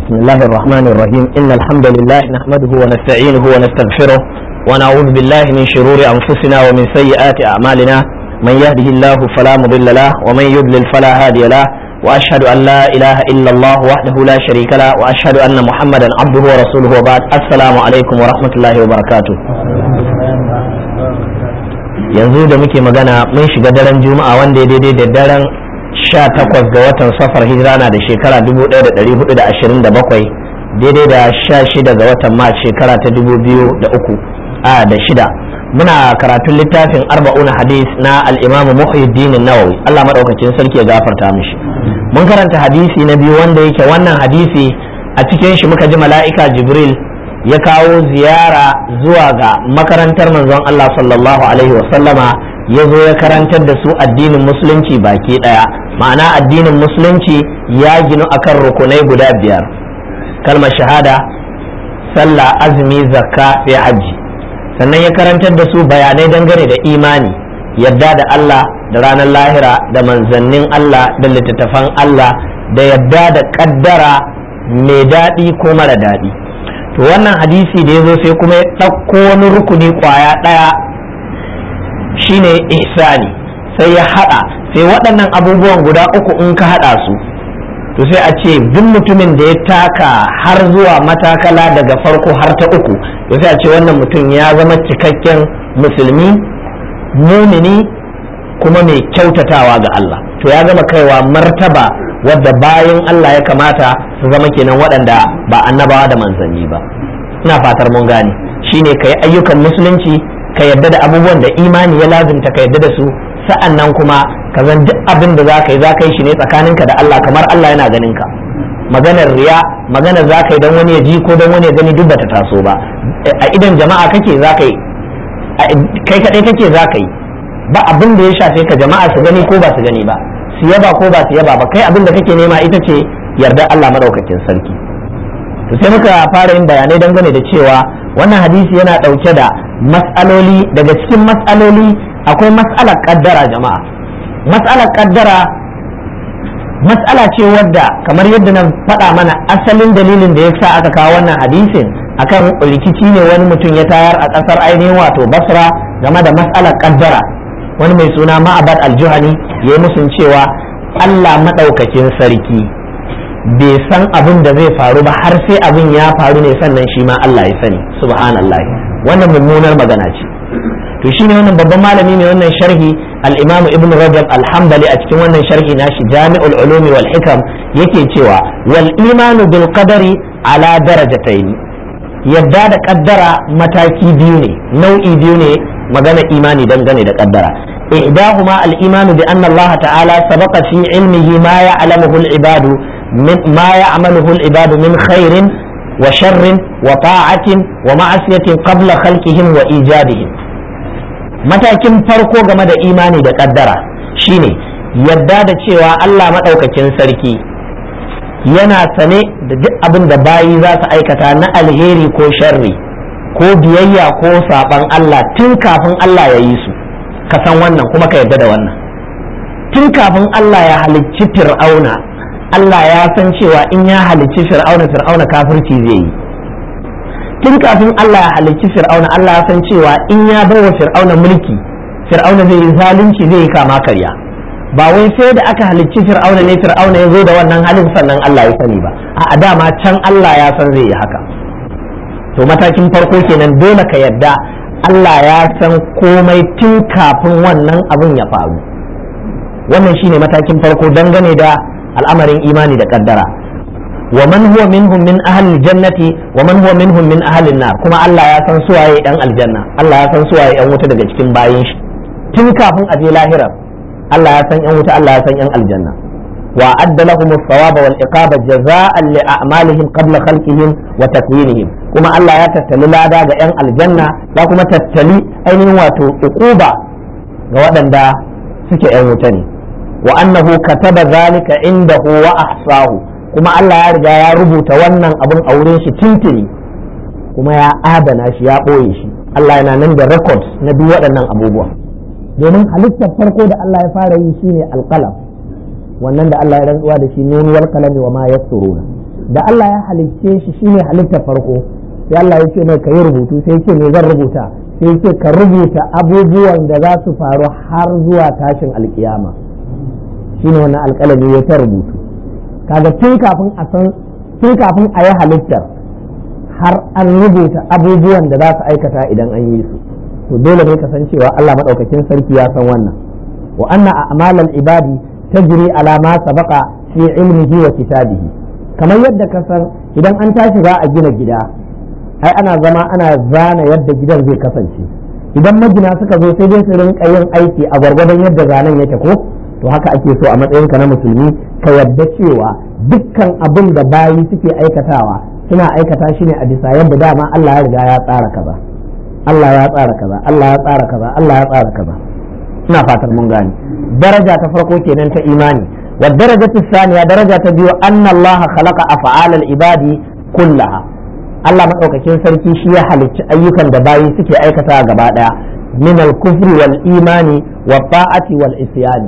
بسم الله الرحمن الرحيم إن الحمد لله نحمده ونستعينه ونستغفره ونعوذ بالله من شرور أنفسنا ومن سيئات أعمالنا من يهده الله فلا مضل له ومن يضلل فلا هادي له وأشهد أن لا إله إلا الله وحده لا شريك له وأشهد أن محمدا عبده ورسوله وبعد السلام عليكم ورحمة الله وبركاته yanzu da muke magana mun shiga daren juma'a wanda ya daidai da daren sha takwas ga watan safar hijira na da shekara 1427 daidai da sha shida ga watan mars shekara ta 2003 a da shida muna karatun littafin arba'una hadis na al'imamu muhyiddin nawawi Allah maɗaukacin sarki ya gafarta mishi mun karanta hadisi na biyu wanda yake wannan hadisi a cikin shi muka ji mala'ika jibril ya kawo ziyara zuwa ga makarantar manzon Allah sallallahu alaihi wasallama ya zo ya karantar da su addinin musulunci baki ɗaya ma'ana addinin musulunci ya ginu akan rukunai guda biyar kalmar shahada sallah azumi zakka sai hajji sannan ya karantar da su bayanai dangane da imani yadda da Allah da ranar lahira da manzannin Allah da littattafan Allah da yadda da kaddara mai daɗi ko mara daɗi to wannan hadisi da ya zo sai kuma ya ɗauko wani rukuni ƙwaya ɗaya shine ihsani sai ya haɗa sai waɗannan abubuwan guda uku in ka haɗa su to sai a ce duk mutumin da ya taka har zuwa matakala daga farko har ta uku to sai a ce wannan mutum ya zama cikakken musulmi mumini kuma mai kyautatawa ga Allah to ya zama kaiwa martaba wadda bayan Allah ya kamata su zama kenan waɗanda ba annabawa da manzanni ba ina fatar mun gane shine ka yi ayyukan musulunci ka yadda da abubuwan da imani ya lazimta ka yadda da su sa'an nan kuma ka zan duk abin da za ka yi za ka yi shi ne tsakaninka da Allah kamar Allah yana ganin ka maganar riya maganar za ka yi don wani ya ji ko don wani ya gani duk bata taso ba a idan jama'a kake za ka yi kai kaɗai kake za ka yi ba abin da ya shafe ka jama'a su gani ko ba su gani ba su yaba ko ba su yaba ba kai abin da kake nema ita ce yarda Allah madaukakin sarki to sai muka fara yin bayanai dangane da cewa wannan hadisi yana ɗauke da mas'aloli daga cikin mas'aloli akwai mas'alar kaddara jama'a mas'alar kaddara mas'ala ce wadda kamar yadda na faɗa mana asalin dalilin da ya sa aka kawo wannan hadisin akan rikici ne wani mutum ya tayar a ƙasar ainihin wato basra game da mas'alar kaddara wani mai suna ma'abad aljuhani ya yi musun cewa allah maɗaukakin sarki bai san abin da zai faru ba har sai abin ya faru ne sannan shi ma allah ya sani subhanallah wannan mummunar magana ce to shine wannan babban malami mai wannan sharhi al-imam ibn rajab al-hanbali a cikin wannan sharhi nashi jami'ul ulumi wal hikam yake cewa wal imanu bil qadari ala darajatayn yadda da kaddara mataki biyu ne nau'i biyu ne magana imani dangane da kaddara ihdahuma al-imanu bi anna Allah ta'ala sabaqa fi ilmihi ma ya'lamuhu al-ibadu min ma ya'maluhu al-ibadu min khairin wa sharrin wa ta'atin wa ma'asiyatin qabla khalqihim wa ijadihim matakin farko game da imani da kaddara shine yadda da cewa Allah maɗaukakin sarki yana sane da duk abin da bayi za su aikata na alheri ko sharri ko biyayya ko saɓan Allah tun kafin Allah ya yi su ka san wannan kuma ka yadda da wannan tun kafin Allah ya halicci fir'auna Allah ya san cewa in ya halicci fir'auna fir'auna kafirci zai yi tun kafin Allah ya halicci fir'auna Allah ya san cewa in ya bai wa fir'auna mulki fir'auna zai yi zalunci zai yi kama karya ba wai sai da aka halicci fir'auna ne fir'auna ya zo da wannan halin sannan Allah ya sani ba a dama can Allah ya san zai yi haka to matakin farko kenan dole ka yadda Allah ya san komai tun kafin wannan abin ya faru wannan shine matakin farko dangane da al'amarin imani da kaddara ومن هو منهم من أهل الجنة ومن هو منهم من أهل النار كما الله يا سان سواye ɗan aljanna Allah ya san suwaye ɗan wuta daga cikin bayin shi tun kafin a je lahira Allah ya san ɗan wuta Allah ya san ɗan aljanna wa adda lahum as-sawaba wal iqaba jazaa'an li a'malihim qabla khalqihim wa takwinihim kuma Allah ya tattali lada ga ɗan aljanna ya kuma tattali ainihin wato uquba ga waɗanda suke ɗan wuta ne wa annahu kataba zalika indahu wa ahsahu kuma Allah ya riga ya rubuta wannan abin a wurin shi tuntuni kuma ya adana shi ya ɓoye shi Allah yana nan da records na duk waɗannan abubuwa domin halittar farko da Allah ya fara yi shine alƙalam wannan da Allah ya rantsuwa da shi nun wal qalami wa ma yasturuna da Allah ya halicce shi shine halittar farko sai Allah ya ce mai ka yi rubutu sai ce me zan rubuta sai ce ka rubuta abubuwan da za su faru har zuwa tashin alkiyama shine wannan alƙalami ya ta rubutu kaga tun kafin a san tun kafin a yi halittar har an rubuta abubuwan da za su aikata idan an yi su to dole ne ka san cewa Allah madaukakin sarki ya san wannan wa anna a'malal ibadi tajri ala ma sabaqa fi ilmihi wa kitabihi kamar yadda ka san idan an tashi za a gina gida ai ana zama ana zana yadda gidan zai kasance idan magina suka zo sai dai su rinka yin aiki a gwargwadon yadda zanen yake ko to haka ake so a matsayinka na musulmi ka yadda cewa dukkan abin da bayi suke aikatawa suna aikata shi ne a bisa yadda dama Allah ya riga ya tsara kaza Allah ya tsara kaza Allah ya tsara kaza Allah ya tsara kaza ina fatan mun gane daraja ta farko kenan ta imani wa darajatu thaniya daraja ta biyu anna Allah khalaqa af'alal ibadi kullaha Allah madaukakin sarki shi ya halicci ayyukan da bayi suke aikata gaba daya min al-kufri wal imani wa ta'ati wal isyani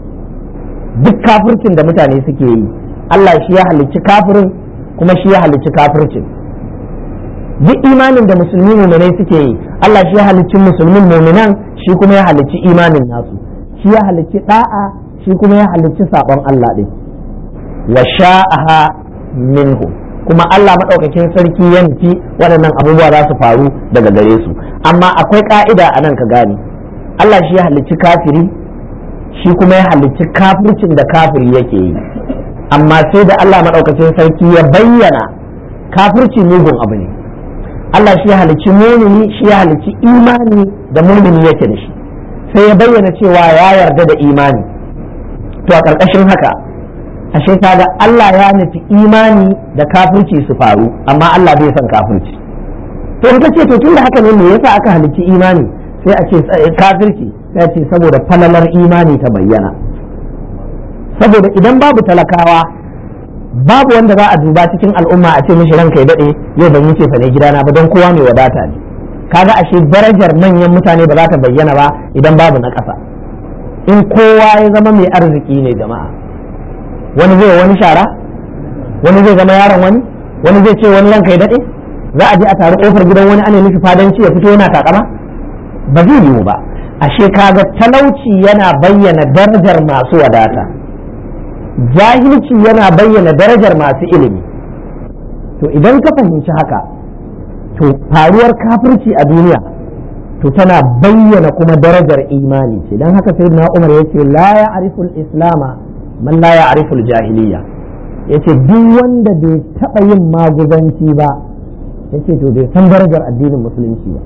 duk kafircin da mutane suke yi Allah shi ya halicci kafirin kuma shi ya halicci kafircin duk imanin da musulmi muminai suke yi Allah shi ya halicci musulmin muminan shi kuma ya halicci imanin nasu shi ya halicci da'a shi kuma ya halicci sabon Allah din wa sha'aha minhu kuma Allah madaukakin sarki yanki waɗannan abubuwa za su faru daga gare su amma akwai ka'ida a nan ka gane Allah shi ya halicci kafiri shi kuma ya halicci kafircin da kafiri yake yi amma sai da Allah madaukakin sarki ya bayyana kafirci mugun abu ne Allah shi ya halicci mumini shi ya halicci imani da mumini yake da shi sai ya bayyana cewa ya yarda da imani to a ƙarƙashin haka ashe kaga Allah ya nufi imani da kafirci su faru amma Allah bai son kafirci to in ce to tunda haka ne me yasa aka halicci imani sai a ce kafirci sai a ce saboda falalar imani ta bayyana saboda idan babu talakawa babu wanda za a duba cikin al'umma a ce mishi ranka ya daɗe yau ban yi ce fa ne gidana ba don kowa mai wadata ne kaga ashe darajar manyan mutane ba za ta bayyana ba idan babu na ƙasa in kowa ya zama mai arziki ne jama'a wani zai wani shara wani zai zama yaron wani wani zai ce wani ranka ya daɗe za a je a taru ƙofar gidan wani ana nufi fadanci ya fito yana takama ba zai yiwu ba ashe kaga talauci yana bayyana darajar masu wadata jahilci yana bayyana darajar masu ilimi to idan ka fahimci haka to faruwar kafirci a duniya to tana bayyana kuma darajar imani ce don haka sai na umar ya ce la ya ariful islama man la ya ariful jahiliya ya ce duk wanda bai taɓa yin maguzanci ba ya ce to bai san darajar addinin musulunci ba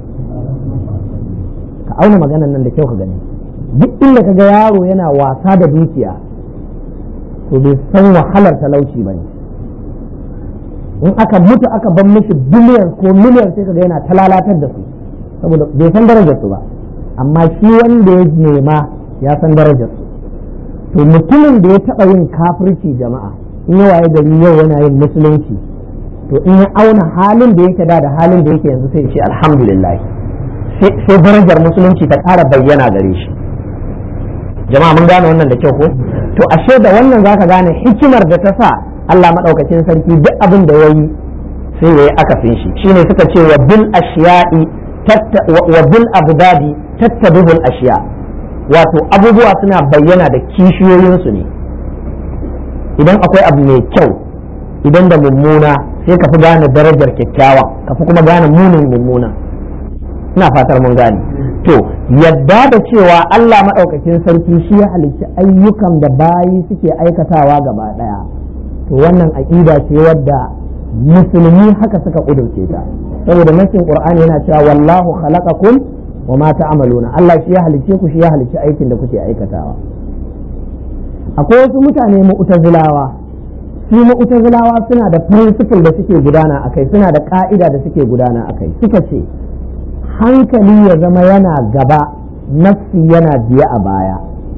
ka auna maganan nan da kyau ka gani duk inda ka ga yaro yana wasa da dukiya to bai san wahalar talauci ba ne in aka mutu aka ban mishi biliyan ko miliyan sai kaga yana talalatar da su saboda bai san darajar su ba amma shi wanda ya nema ya san darajar su to mutumin da ya taba yin kafirci jama'a in ya waye gari yau yana yin musulunci to in ya auna halin da yake da da halin da yake yanzu sai ce alhamdulillah sai darajar musulunci ta ƙara bayyana gare shi jama'a mun gane wannan da kyau ko to ashe da wannan zaka gane hikimar da ta sa Allah madaukakin sarki duk abin da yayi sai yayi akasin shi shine suka ce wa bil ashiya'i wa bil abdadi tattabihul ashiya wato abubuwa suna bayyana da kishiyoyin su ne idan akwai abu mai kyau idan da mummuna sai ka fi gane darajar kyakkyawa ka fi kuma gane munin mummuna ina fatar mun gane to yadda da cewa Allah maɗaukakin sarki shi ya halicci ayyukan da bayi suke aikatawa gaba ɗaya to wannan aƙida ce wadda musulmi haka suka ƙudurce ta saboda nasin qur'ani yana cewa wallahu khalaqakum wa ma ta'maluna Allah shi ya halicce ku shi ya halicci aikin da kuke aikatawa akwai wasu mutane mu'tazilawa su mu'tazilawa suna da principle da suke gudana akai suna da ka'ida da suke gudana akai suka ce hankali ya zama yana gaba nassi yana biye a baya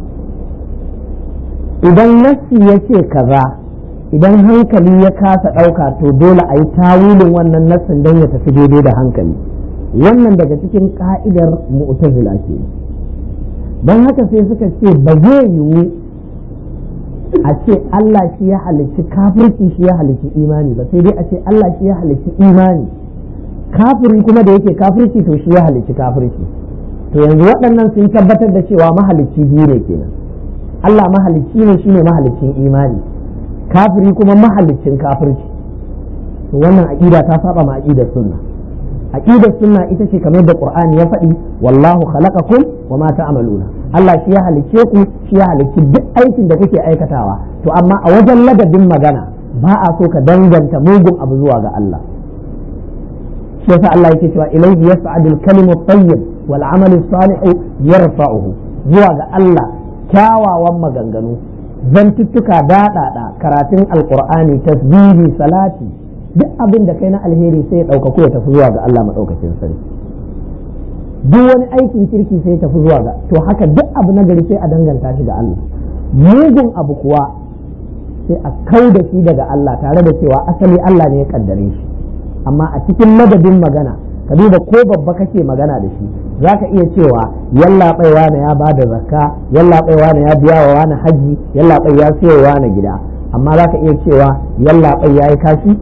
idan nassi ya ce kaza idan hankali ya kasa ɗauka to dole a yi tawilin wannan nassin don ya tafi daidai da hankali wannan daga cikin ka'idar mu'tazila ke don haka sai suka ce ba zai yiwu a ce Allah shi ya halicci kafirci shi ya halicci imani ba sai dai a ce Allah shi ya halicci imani kafiri kuma da yake kafirci to shi ya halicci kafirci to yanzu waɗannan sun tabbatar da cewa mahalicci biyu ne kenan Allah mahalicci ne shine mahaliccin imani kafiri kuma mahaliccin kafirci to wannan aqida ta saba ma aqidar sunna aqidar sunna ita ce kamar da qur'ani ya faɗi wallahu khalaqakum wa ma ta'maluna Allah shi ya halicce ku shi ya halicci duk aikin da kuke aikatawa to amma a wajen ladabin magana ba a so ka danganta mugun abu zuwa ga Allah shi yasa Allah yake cewa ilayhi yas'adu al-kalimu at-tayyib wal 'amalu as-salihu yarfa'uhu zuwa ga Allah kyawawan maganganu zantuttuka daɗaɗa karatun alqur'ani tasbihi salati duk abin da kai na alheri sai ya ɗaukaku ya tafi zuwa ga Allah maɗaukacin sarki duk wani aikin kirki sai ya tafi zuwa ga to haka duk abu na gari sai a danganta shi ga Allah mugun abu kuwa sai a kau da shi daga Allah tare da cewa asali Allah ne ya kaddare shi amma a cikin madadin magana ka duba ko babba kake magana da shi za ka iya cewa yalla baiwa na ya bada zakka yalla baiwa na ya biya wa wani haji yalla bai ya siyo wa na gida amma za ka iya cewa yalla bai ya yi kashi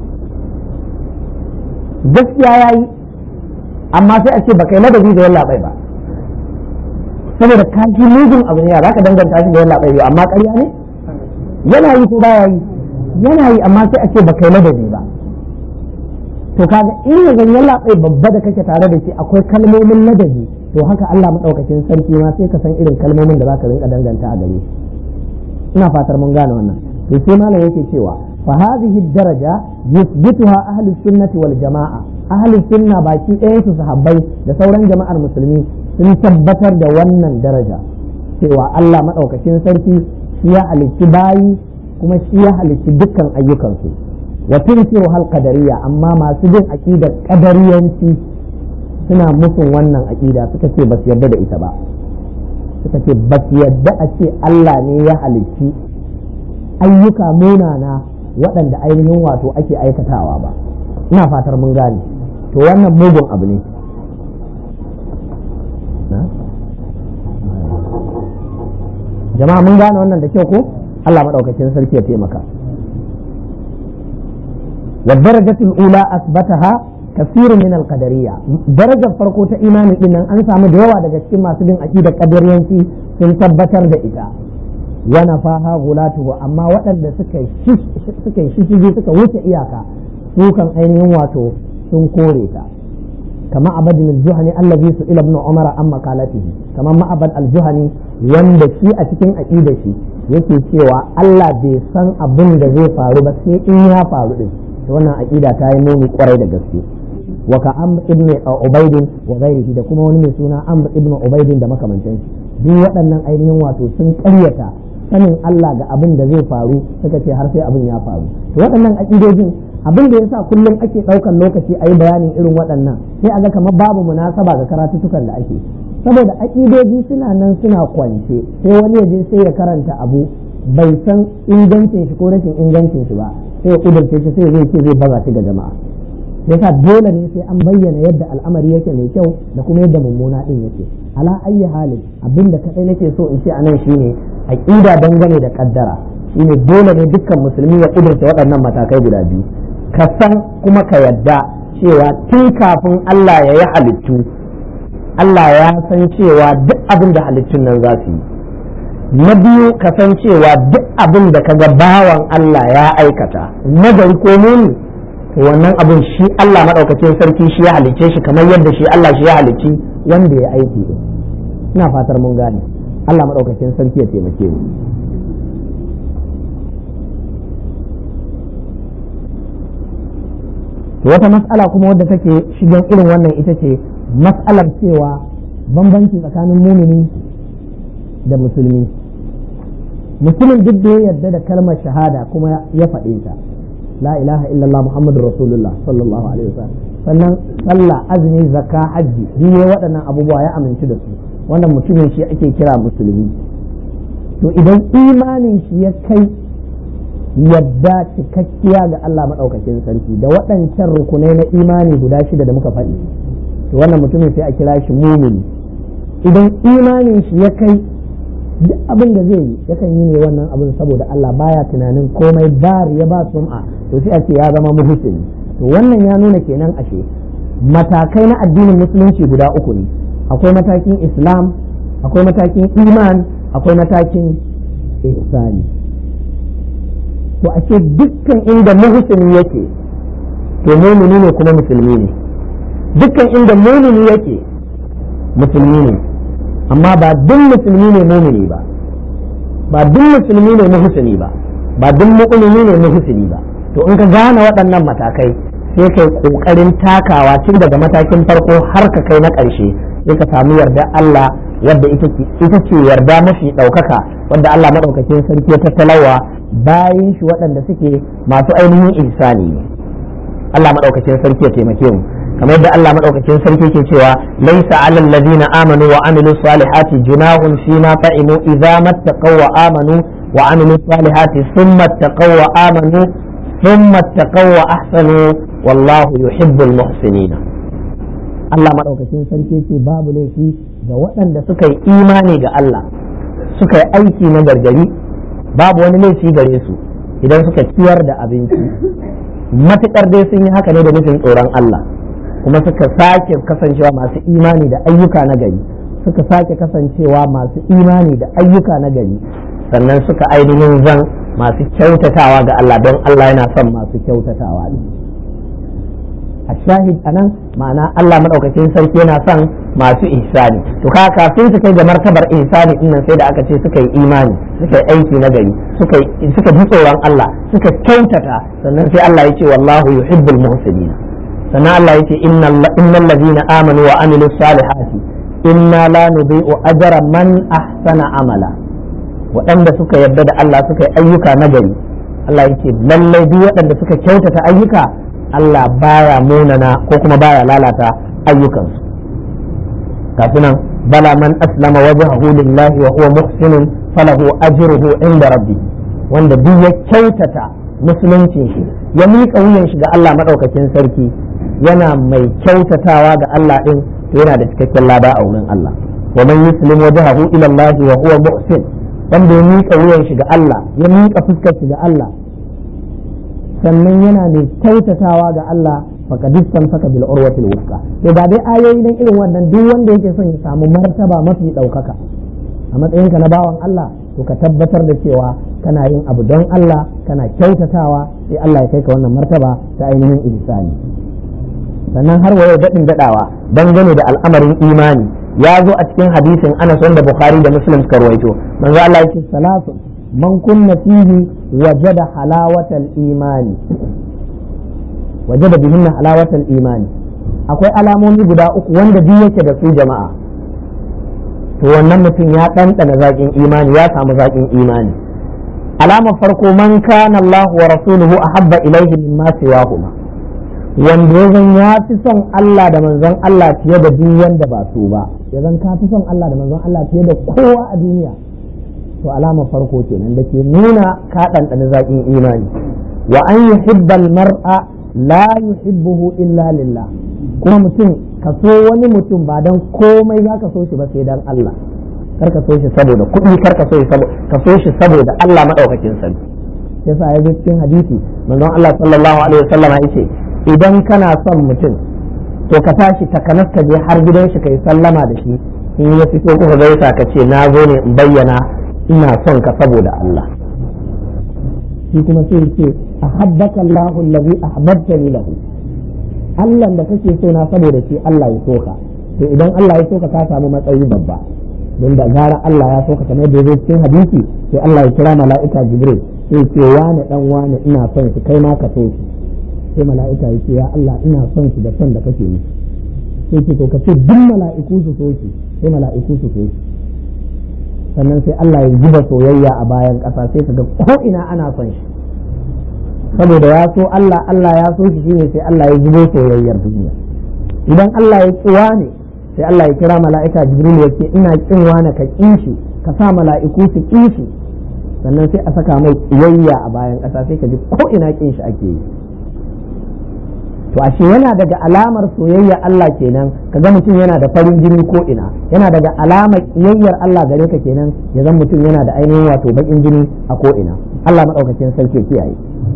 gaskiya ya yi amma sai a ce ba kai ladabi da yalla bai ba saboda kashi mugun abu ne za ka danganta shi da yalla bai amma ƙarya ne yana yi ko baya yi yana yi amma sai a ce ba kai ladabi ba to kaga in ya zan yalla bai babba da kake tare da shi akwai kalmomin ladabi to haka Allah madaukakin sarki ma sai ka san irin kalmomin da zaka rinka danganta a gare shi ina fatar mun gane wannan to sai malam yake cewa fa hadhihi daraja yuthbituha ahli sunnati wal jamaa ahli sunna baki ɗayan su sahabbai da sauran jama'ar musulmi sun tabbatar da wannan daraja cewa Allah madaukakin sarki shi ya halicci bayi kuma shi ya halicci dukkan ayyukansu wa tunkiru hal qadariyya amma masu bin aqidar qadariyanci suna musun wannan aqida suka ce ba su yarda da ita ba suka ce ba su yarda a ce Allah ne ya halicci ayyuka munana waɗanda ainihin wato ake aikatawa ba ina fatar mun gane to wannan mugun abu ne jama'a mun gane wannan da kyau ko Allah maɗaukakin sarki ya taimaka والدرجة الأولى أثبتها كثير من القدرية درجة فرقو تا إيمان إن أن سامو ديوا daga cikin masu bin aqidar qadariyanci sun tabbatar da ita wa nafaha gulatuhu amma waɗanda suka suka shishigi suka wuce iyaka su kan ainihin wato sun kore ta kama abadin al-juhani allazi su ila ibn umar an maqalatihi kama ma'abad al-juhani wanda shi a cikin aqidar shi yake cewa Allah bai san abin da zai faru ba sai in ya faru din wannan aqida ta yi muni kwarai da gaske wa ka amr ibn ubayd wa ghairihi da kuma wani mai suna amr ibn ubayd da makamantan shi duk waɗannan ainihin wato sun ƙaryata sanin Allah ga abin da zai faru suka ce har sai abin ya faru to waɗannan aqidojin abin da yasa kullum ake ɗaukan lokaci a yi bayanin irin waɗannan sai a ga kamar babu munasaba ga karatutukan da ake saboda aƙidoji suna nan suna kwance sai wani ya je sai ya karanta abu bai san ingancin shi ko rashin ingancin shi ba sai ya kudurce shi sai zai ce zai baza shi ga jama'a yasa dole ne sai an bayyana yadda al'amari yake mai kyau da kuma yadda mummuna din yake ala ayyi halin abinda kadai nake so in ce anan shine aqida dangane da kaddara shine dole ne dukkan musulmi ya kudurce waɗannan matakai guda biyu ka san kuma ka yadda cewa tun kafin Allah ya yi halittu Allah ya san cewa duk abin da halittun nan za su yi na biyu kasancewa duk abin da kaga bawan Allah ya aikata nagari ko muni to wannan abin shi Allah maɗaukacin sarki shi ya halicce shi kamar yadda shi Allah shi ya halicci wanda ya aiki din ina fatar mun gane Allah maɗaukacin sarki ya taimake mu wata mas'ala kuma wadda take shigen irin wannan ita ce mas'alar cewa bambanci tsakanin mumini da musulmi mutumin duk da ya yarda da kalmar shahada kuma ya faɗe ta la ilaha illallah muhammadur rasulullah sallallahu alaihi wasallam sannan sallah azumi zakka hajji ne waɗannan abubuwa ya aminci da su wannan mutumin shi ake kira musulmi to idan imanin shi ya kai yadda cikakkiya ga Allah maɗaukakin sarki da waɗancan rukunai na imani guda shida da muka faɗi to wannan mutumin sai a kira shi mumini idan imanin shi ya kai duk abin da zai yi yakan yi ne wannan abin saboda Allah baya tunanin komai ba ya ba sum'a to sai a ce ya zama muhsini to wannan ya nuna kenan ashe matakai na addinin musulunci guda uku ne akwai matakin islam akwai matakin iman akwai matakin ihsani to ake dukkan inda muhsini yake to mumini ne kuma musulmi ne dukkan inda mumini yake musulmi ne amma ba duk musulmi ne mumini ba ba duk musulmi ne muhsini ba ba duk mu'mini ne muhsini ba to in ka gane waɗannan matakai sai kai kokarin takawa tun daga matakin farko har ka kai na ƙarshe sai ka samu yarda Allah wadda ita ce yarda mafi ɗaukaka wadda Allah maɗaukakin sarki ya tattalawa bayan shi waɗanda suke masu ainihin ihsani ne Allah maɗaukakin sarki ya taimake mu kamar yadda Allah maɗaukakin sarki ke cewa laisa alal ladina amanu wa amilu salihati junahun fi ma ta'imu idza mattaqaw wa amanu wa amilu salihati thumma taqaw wa amanu thumma taqaw wa ahsanu wallahu yuhibbul muhsinina Allah maɗaukakin sarki ce babu laifi ga waɗanda suka yi imani ga Allah suka yi aiki na gargari babu wani laifi gare su idan suka ciyar da abinci matuƙar dai sun yi haka ne da nufin tsoron Allah kuma suka sake kasancewa masu imani da ayyuka na gari suka sake kasancewa masu imani da ayyuka na gari sannan suka ainihin zan masu kyautatawa ga Allah don Allah yana son masu kyautatawa ne a shahid anan ma'ana Allah maɗaukakin sarki yana son masu ihsani to ka kafin su kai ga martabar ihsani din nan sai da aka ce suka yi imani suka yi aiki na gari suka suka ji tsoron Allah suka kyautata sannan sai Allah ya ce wallahu yuhibbul muhsinin sannan Allah ya ce innal ladina amanu wa amilus salihati inna la nudhi'u ajra man ahsana amala waɗanda suka yarda da Allah suka yi ayyuka na gari Allah ya ce lallai duk waɗanda suka kyautata ayyuka Allah baya munana ko kuma baya lalata ayyukansu kafinan bala man aslama wajhahu lillahi wa huwa muhsinun falahu ajruhu inda rabbi wanda duk ya kyautata musuluncin shi ya miƙa wuyan shi ga Allah madaukakin sarki yana mai kyautatawa ga Allah din to yana da cikakken lada a wurin Allah wa man yuslim wajhahu ila Allah wa huwa muhsin wanda ya miƙa wuyan shi ga Allah ya miƙa fuskar shi ga Allah sannan yana mai kyautatawa ga Allah faqadistan saka bil urwatil wuthqa to ba dai ayoyi dan irin wannan duk wanda yake son ya samu martaba mafi daukaka a matsayinka na bawan Allah to ka tabbatar da cewa kana yin abu don Allah kana kyautatawa sai Allah ya kai ka wannan martaba ta ainihin ihsani sannan har waye dadin dadawa dangane da al'amarin imani ya zo a cikin hadisin Anas wanda Bukhari da Muslim suka rawaito manzo Allah yake salatu man kunna fihi wajada halawatal imani wajada bihinna halawatal imani akwai alamomi guda uku wanda duk yake da su jama'a to wannan mutum ya ɗanɗana zaƙin imani ya samu zaƙin imani alamar farko man kana Allah wa rasuluhu ahabba ilaihi mimma siwahuma wanda ya zan ya fi son Allah da manzon Allah fiye da duk wanda ba su ba ya zan ka fi son Allah da manzon Allah fiye da kowa a duniya to alamar farko kenan da ke nuna ka ɗanɗana zaƙin imani wa an yuhibbal mar'a la yuhibbuhu illa lillah kuma mutum ka so wani mutum ba dan komai za ka so shi ba sai dan Allah kar ka so shi saboda kuɗi kar ka so shi saboda ka so shi saboda Allah madaukakin sarki yasa ya zo cikin hadisi manzon Allah sallallahu alaihi wasallam ya ce idan kana son mutum to ka tashi takanas ka je har gidan shi kai sallama da shi in ya fito kuka gaisa ka ce na zo ne in bayyana ina son ka saboda Allah shi kuma sai ce ahabbaka Allahu allazi ahbabtani lahu Allah da kake so na saboda shi Allah ya soka to idan Allah ya soka ka samu matsayi babba don da gara Allah ya soka kamar da zai cikin hadisi sai Allah ya kira mala'ika Jibril sai ce wani dan wani ina son shi kai ma ka so shi sai mala'ika ya ce ya Allah ina son shi da son da kake yi sai ce to ka ce duk mala'iku su so shi sai mala'iku su so shi sannan sai Allah ya zuba soyayya a bayan ƙasa sai ka ga ko ina ana son shi saboda ya so Allah Allah ya so shi shine sai Allah ya zubo soyayyar duniya idan Allah ya kiwa ne sai Allah ya kira mala'ika Jibril ya ce ina kin wani ka kin shi ka sa mala'iku su kin shi sannan sai a saka mai kiyayya a bayan ƙasa sai ka ji ko ina kin shi ake yi to ashe yana daga alamar soyayya Allah kenan kaga mutum yana da farin jini ko ina yana daga alamar kiyayyar Allah gare ka kenan ya zan mutum yana da ainihin wato bakin jini a ko ina Allah madaukakin sarki kiyaye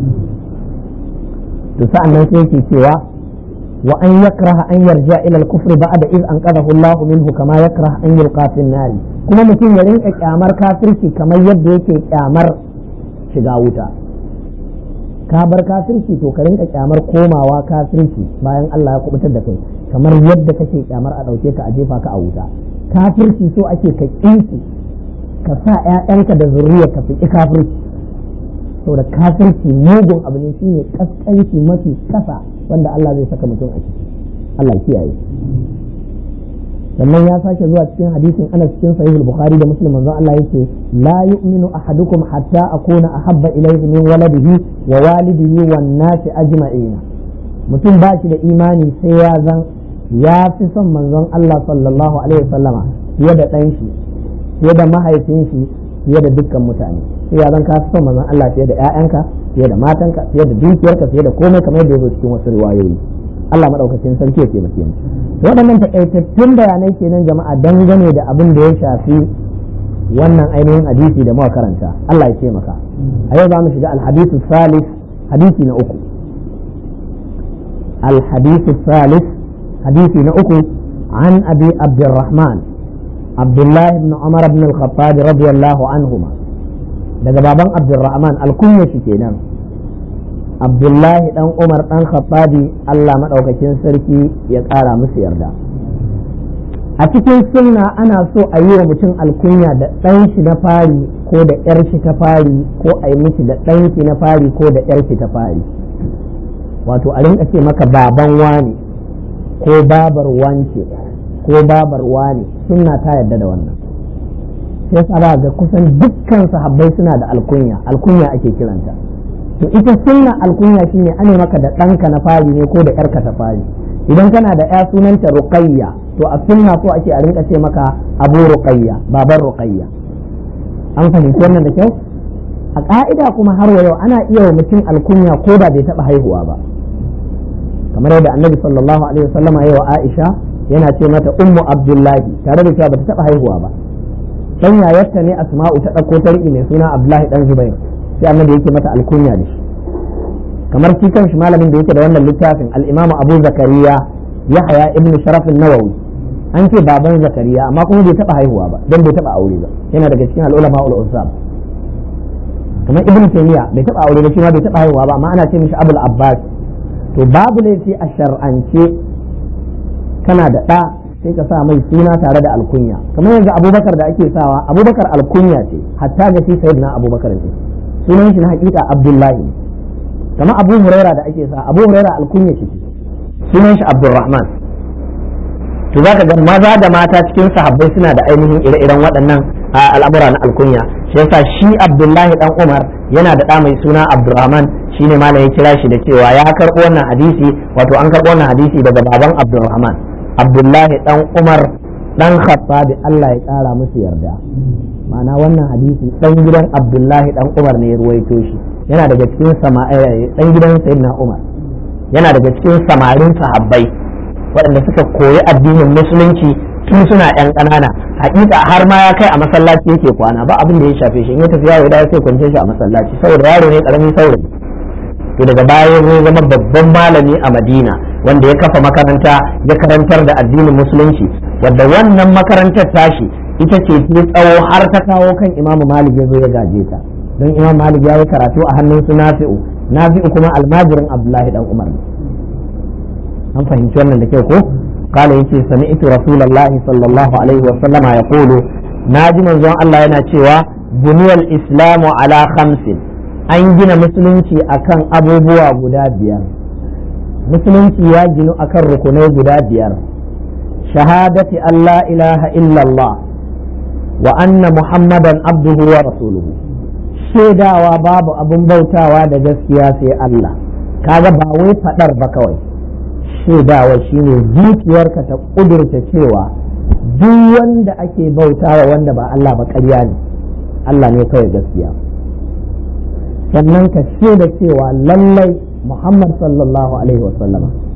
to sa'an nan sai yake cewa wa an yakraha an yarja ila al-kufr ba'da iz anqadahu Allah minhu kama yakraha an yulqa fi an kuma mutum ya rinka kyamar kafirci kamar yadda yake kyamar shiga wuta ka bar kafirci to ka rinka kyamar komawa kafirci bayan Allah ya kubutar da kai kamar yadda kake kyamar a dauke ka a jefa ka a wuta kafirci so ake ka kinki ka sa ƴaƴanka da zuriya ka fiki kafirci saboda kafirci mugun abu ne shine kaskanci mafi kasa wanda Allah zai saka mutum a ciki Allah kiyaye sannan ya sake zuwa cikin hadisin Anas cikin sahih al-Bukhari da Muslim manzo Allah yake la yu'minu ahadukum hatta akuna ahabba ilayhi min waladihi wa walidihi wan nasi ajma'ina mutum ba shi da imani sai ya zan ya fi son manzon Allah sallallahu alaihi wasallama fiye da ɗan shi fiye da mahaifin shi fiye da dukkan mutane sai ya zan ka fi son manzon Allah fiye da ƴaƴanka fiye da matanka fiye da dukiyarka fiye da komai kamar yadda ya zo cikin wasu riwayoyi Allah madaukakin sarki ya taimake mu waɗannan takaitattun bayanai kenan jama'a dangane da abin da ya shafi wannan ainihin hadisi da muka karanta Allah ya taimaka a yau za mu shiga alhadisu salis hadisi na uku alhadisu salis hadisi na uku an abi abdurrahman abdullahi ibn umar ibn al-khattab radiyallahu anhuma daga baban abdurrahman alkunya shi kenan abdullahi dan umar dan khattabi Allah madaukakin sarki ya ƙara musu yarda a cikin sunna ana so a yi wa mutum alkunya da ɗan shi na fari ko da ƴar shi ta fari ko a yi miki da ɗan shi na fari ko da ƴar shi ta fari wato a rinka ce maka baban wani ko babar wance ko babar wani sunna ta yarda da wannan sai sa ga kusan dukkan sahabbai suna da alkunya alkunya ake kiranta to ita sunna alkunya shine ane maka da ɗanka na fari ne ko da ƴarka ta fari idan kana da ƴa sunanta ruqayya to a sunna so ake a rinka ce maka abu ruqayya baban ruqayya an fahimci wannan da kyau a ka'ida kuma har wa yau ana iya wa mutum alkunya ko da bai taɓa haihuwa ba kamar yadda annabi sallallahu alaihi wasallama ya wa Aisha yana ce mata ummu abdullahi tare da cewa bata taɓa haihuwa ba dan yayarta ne asma'u ta ɗauko tarki mai suna abdullahi dan zubair sai annabi yake mata alkunya da shi kamar shi kanshi malamin da yake da wannan littafin al-imam abu zakariya yahya ibn sharaf an-nawawi an ce baban zakariya amma kuma bai taba haihuwa ba dan bai taba aure ba yana daga cikin al-ulama ul usab kamar ibn taymiya bai taba aure ba shi ma bai taba haihuwa ba amma ana ce mishi abul abbas to babu laifi a shar'ance kana da ɗa sai ka sa mai suna tare da alkunya kamar yanzu abubakar da ake sawa abubakar alkunya ce hatta ga shi sayyidina abubakar ne sunan shi na hakika abdullahi kamar abu huraira da ake sa abu huraira alkunya shi sunan shi abdurrahman to za ka ga maza da mata cikin sahabbai suna da ainihin ire-iren waɗannan al'amura na alkunya shi yasa shi abdullahi dan umar yana da ɗa mai suna abdurrahman shine malam ya kira shi da cewa ya karɓo wannan hadisi wato an karɓo wannan hadisi daga baban abdurrahman abdullahi dan umar dan khattabi Allah ya ƙara musu yarda ma'ana wannan hadisi dan gidan abdullahi dan umar ne ya ruwaito shi yana daga cikin dan gidan sayyidina umar yana daga cikin samarin sahabbai waɗanda suka koyi addinin musulunci tun suna yan ƙanana hakika har ma ya kai a masallaci yake kwana ba abin da ya shafe shi in ya tafi yawo da sai kwance shi a masallaci saboda yaro ne karamin saurayi to daga baya zai zama babban malami a madina wanda ya kafa makaranta ya karantar da addinin musulunci wadda wannan makarantar tashi ita ce ta tsawo har ta kawo kan imam malik ya zo ya gaje ta don imam malik ya yi karatu a hannun su nafi'u nafi'u kuma almajirin abdullahi dan umar an fahimci wannan da kyau ko قال يتي سمعت رسول الله صلى الله عليه وسلم يقول ناجي منزون الله yana cewa buniyal islamu ala khamsin an gina musulunci akan abubuwa guda biyar musulunci ya ginu akan rukunai guda biyar shahadati Allah ilaha illallah wa anna muhammadan abduhu wa rasuluhu shaidawa babu abin bautawa da gaskiya sai Allah kaga ba wai fadar ba kawai shaidawa shine zuciyarka ta kudurta cewa duk wanda ake bautawa wanda ba Allah ba ƙarya ne Allah ne kawai gaskiya sannan ka shaida cewa lallai Muhammad sallallahu alaihi wasallama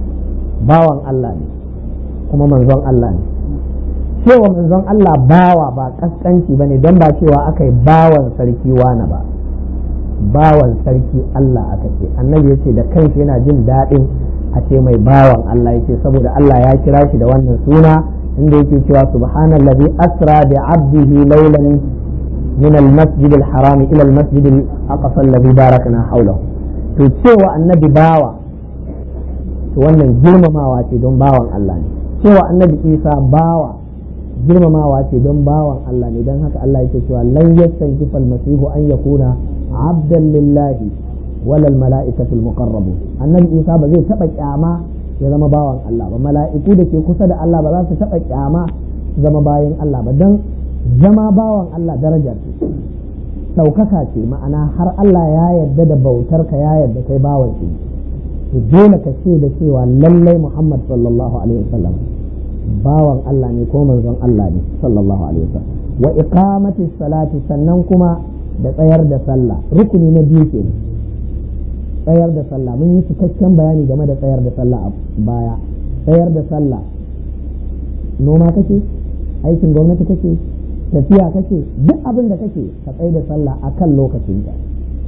bawan Allah ne kuma manzon Allah ne cewa manzon Allah bawa ba kaskanci bane don ba cewa aka yi bawan sarki wane ba bawan sarki Allah aka ce annabi yace da kanshi yana jin daɗin a ce mai bawan Allah yace saboda Allah ya kira shi da wannan suna inda yake cewa subhanallazi asra bi abdihi laylan min al-masjid al-haram ila al-masjid al-aqsa alladhi barakna hawlahu to cewa annabi bawa to wannan girmamawa ce don bawan Allah ne cewa annabi Isa bawa girmamawa ce don bawan Allah ne don haka Allah yake cewa lan yastankifa al-masihu an yakuna abdan lillahi walal mala'ikatul muqarrabun annabi Isa ba zai taba kyama ya zama bawan Allah ba mala'iku da ke kusa da Allah ba za su taba kyama zama bayan Allah ba dan zama bawan Allah daraja ce ɗaukaka ce ma'ana har Allah ya yarda da bautar ka ya yarda kai bawan shi to dole ka ce da cewa lallai Muhammad sallallahu alaihi wasallam bawan Allah ne ko manzon Allah ne sallallahu alaihi wasallam wa iqamati salati sannan kuma da tsayar da sallah rukuni na biyu ke tsayar da sallah mun yi cikakken bayani game da tsayar da sallah a baya tsayar da sallah noma kake aikin gwamnati kake tafiya kake duk abin da kake ka tsaye da sallah akan lokacin ta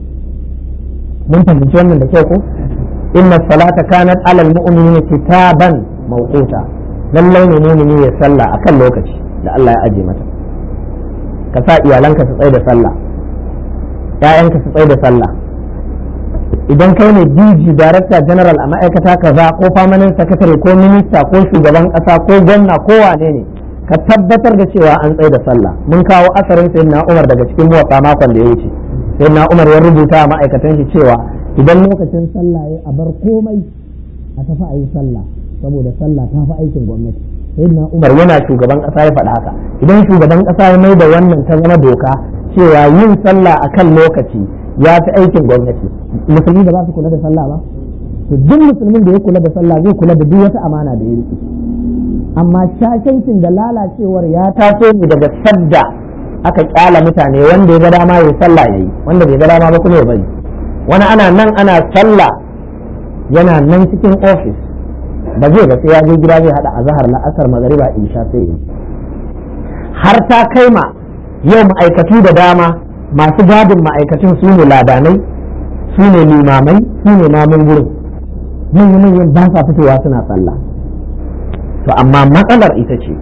mun fahimci wannan da kyau ko inna salata kanat alal mu'minina kitaban mawquta lallai ne mu'mini ya sallah akan lokaci da Allah ya aje mata ka sa iyalanka su tsaye da sallah ‘ya'yanka su tsaye da sallah idan kai ne DG Director General a ma'aikata kaza ko permanent secretary ko minista ko shugaban ƙasa ko gwamna ko wane ne ka tabbatar da cewa an tsaye da sallah mun kawo asarin sayyidina Umar daga cikin muwatsa makon da ya wuce sayyidina Umar ya rubuta a ma'aikatan shi cewa idan lokacin sallah ya a bar komai a tafi a yi sallah saboda sallah ta fi aikin gwamnati sayyidina Umar yana shugaban ƙasa ya faɗa haka idan shugaban ƙasa ya mai da wannan ta zama doka cewa yin sallah a kan lokaci ya fi aikin gwamnati musulmi da za su kula da sallah ba to duk musulmin da ya kula da sallah zai kula da duk wata amana da ya rike amma shashancin da lalacewar ya taso ne daga sadda aka kyala mutane wanda ya ga dama ya sallah yayi wanda bai ga dama ba kuma ya bari wani ana nan ana sallah yana nan cikin ofis ba zai ba sai ya je gida zai hada azhar la'asar magariba isha sai yi har ta kai ma yau ma'aikatu da dama masu gadin ma'aikatun su ne ladanai su ne limamai su ne namun gurin manyan manyan ba sa fitowa suna sallah to amma matsalar ita ce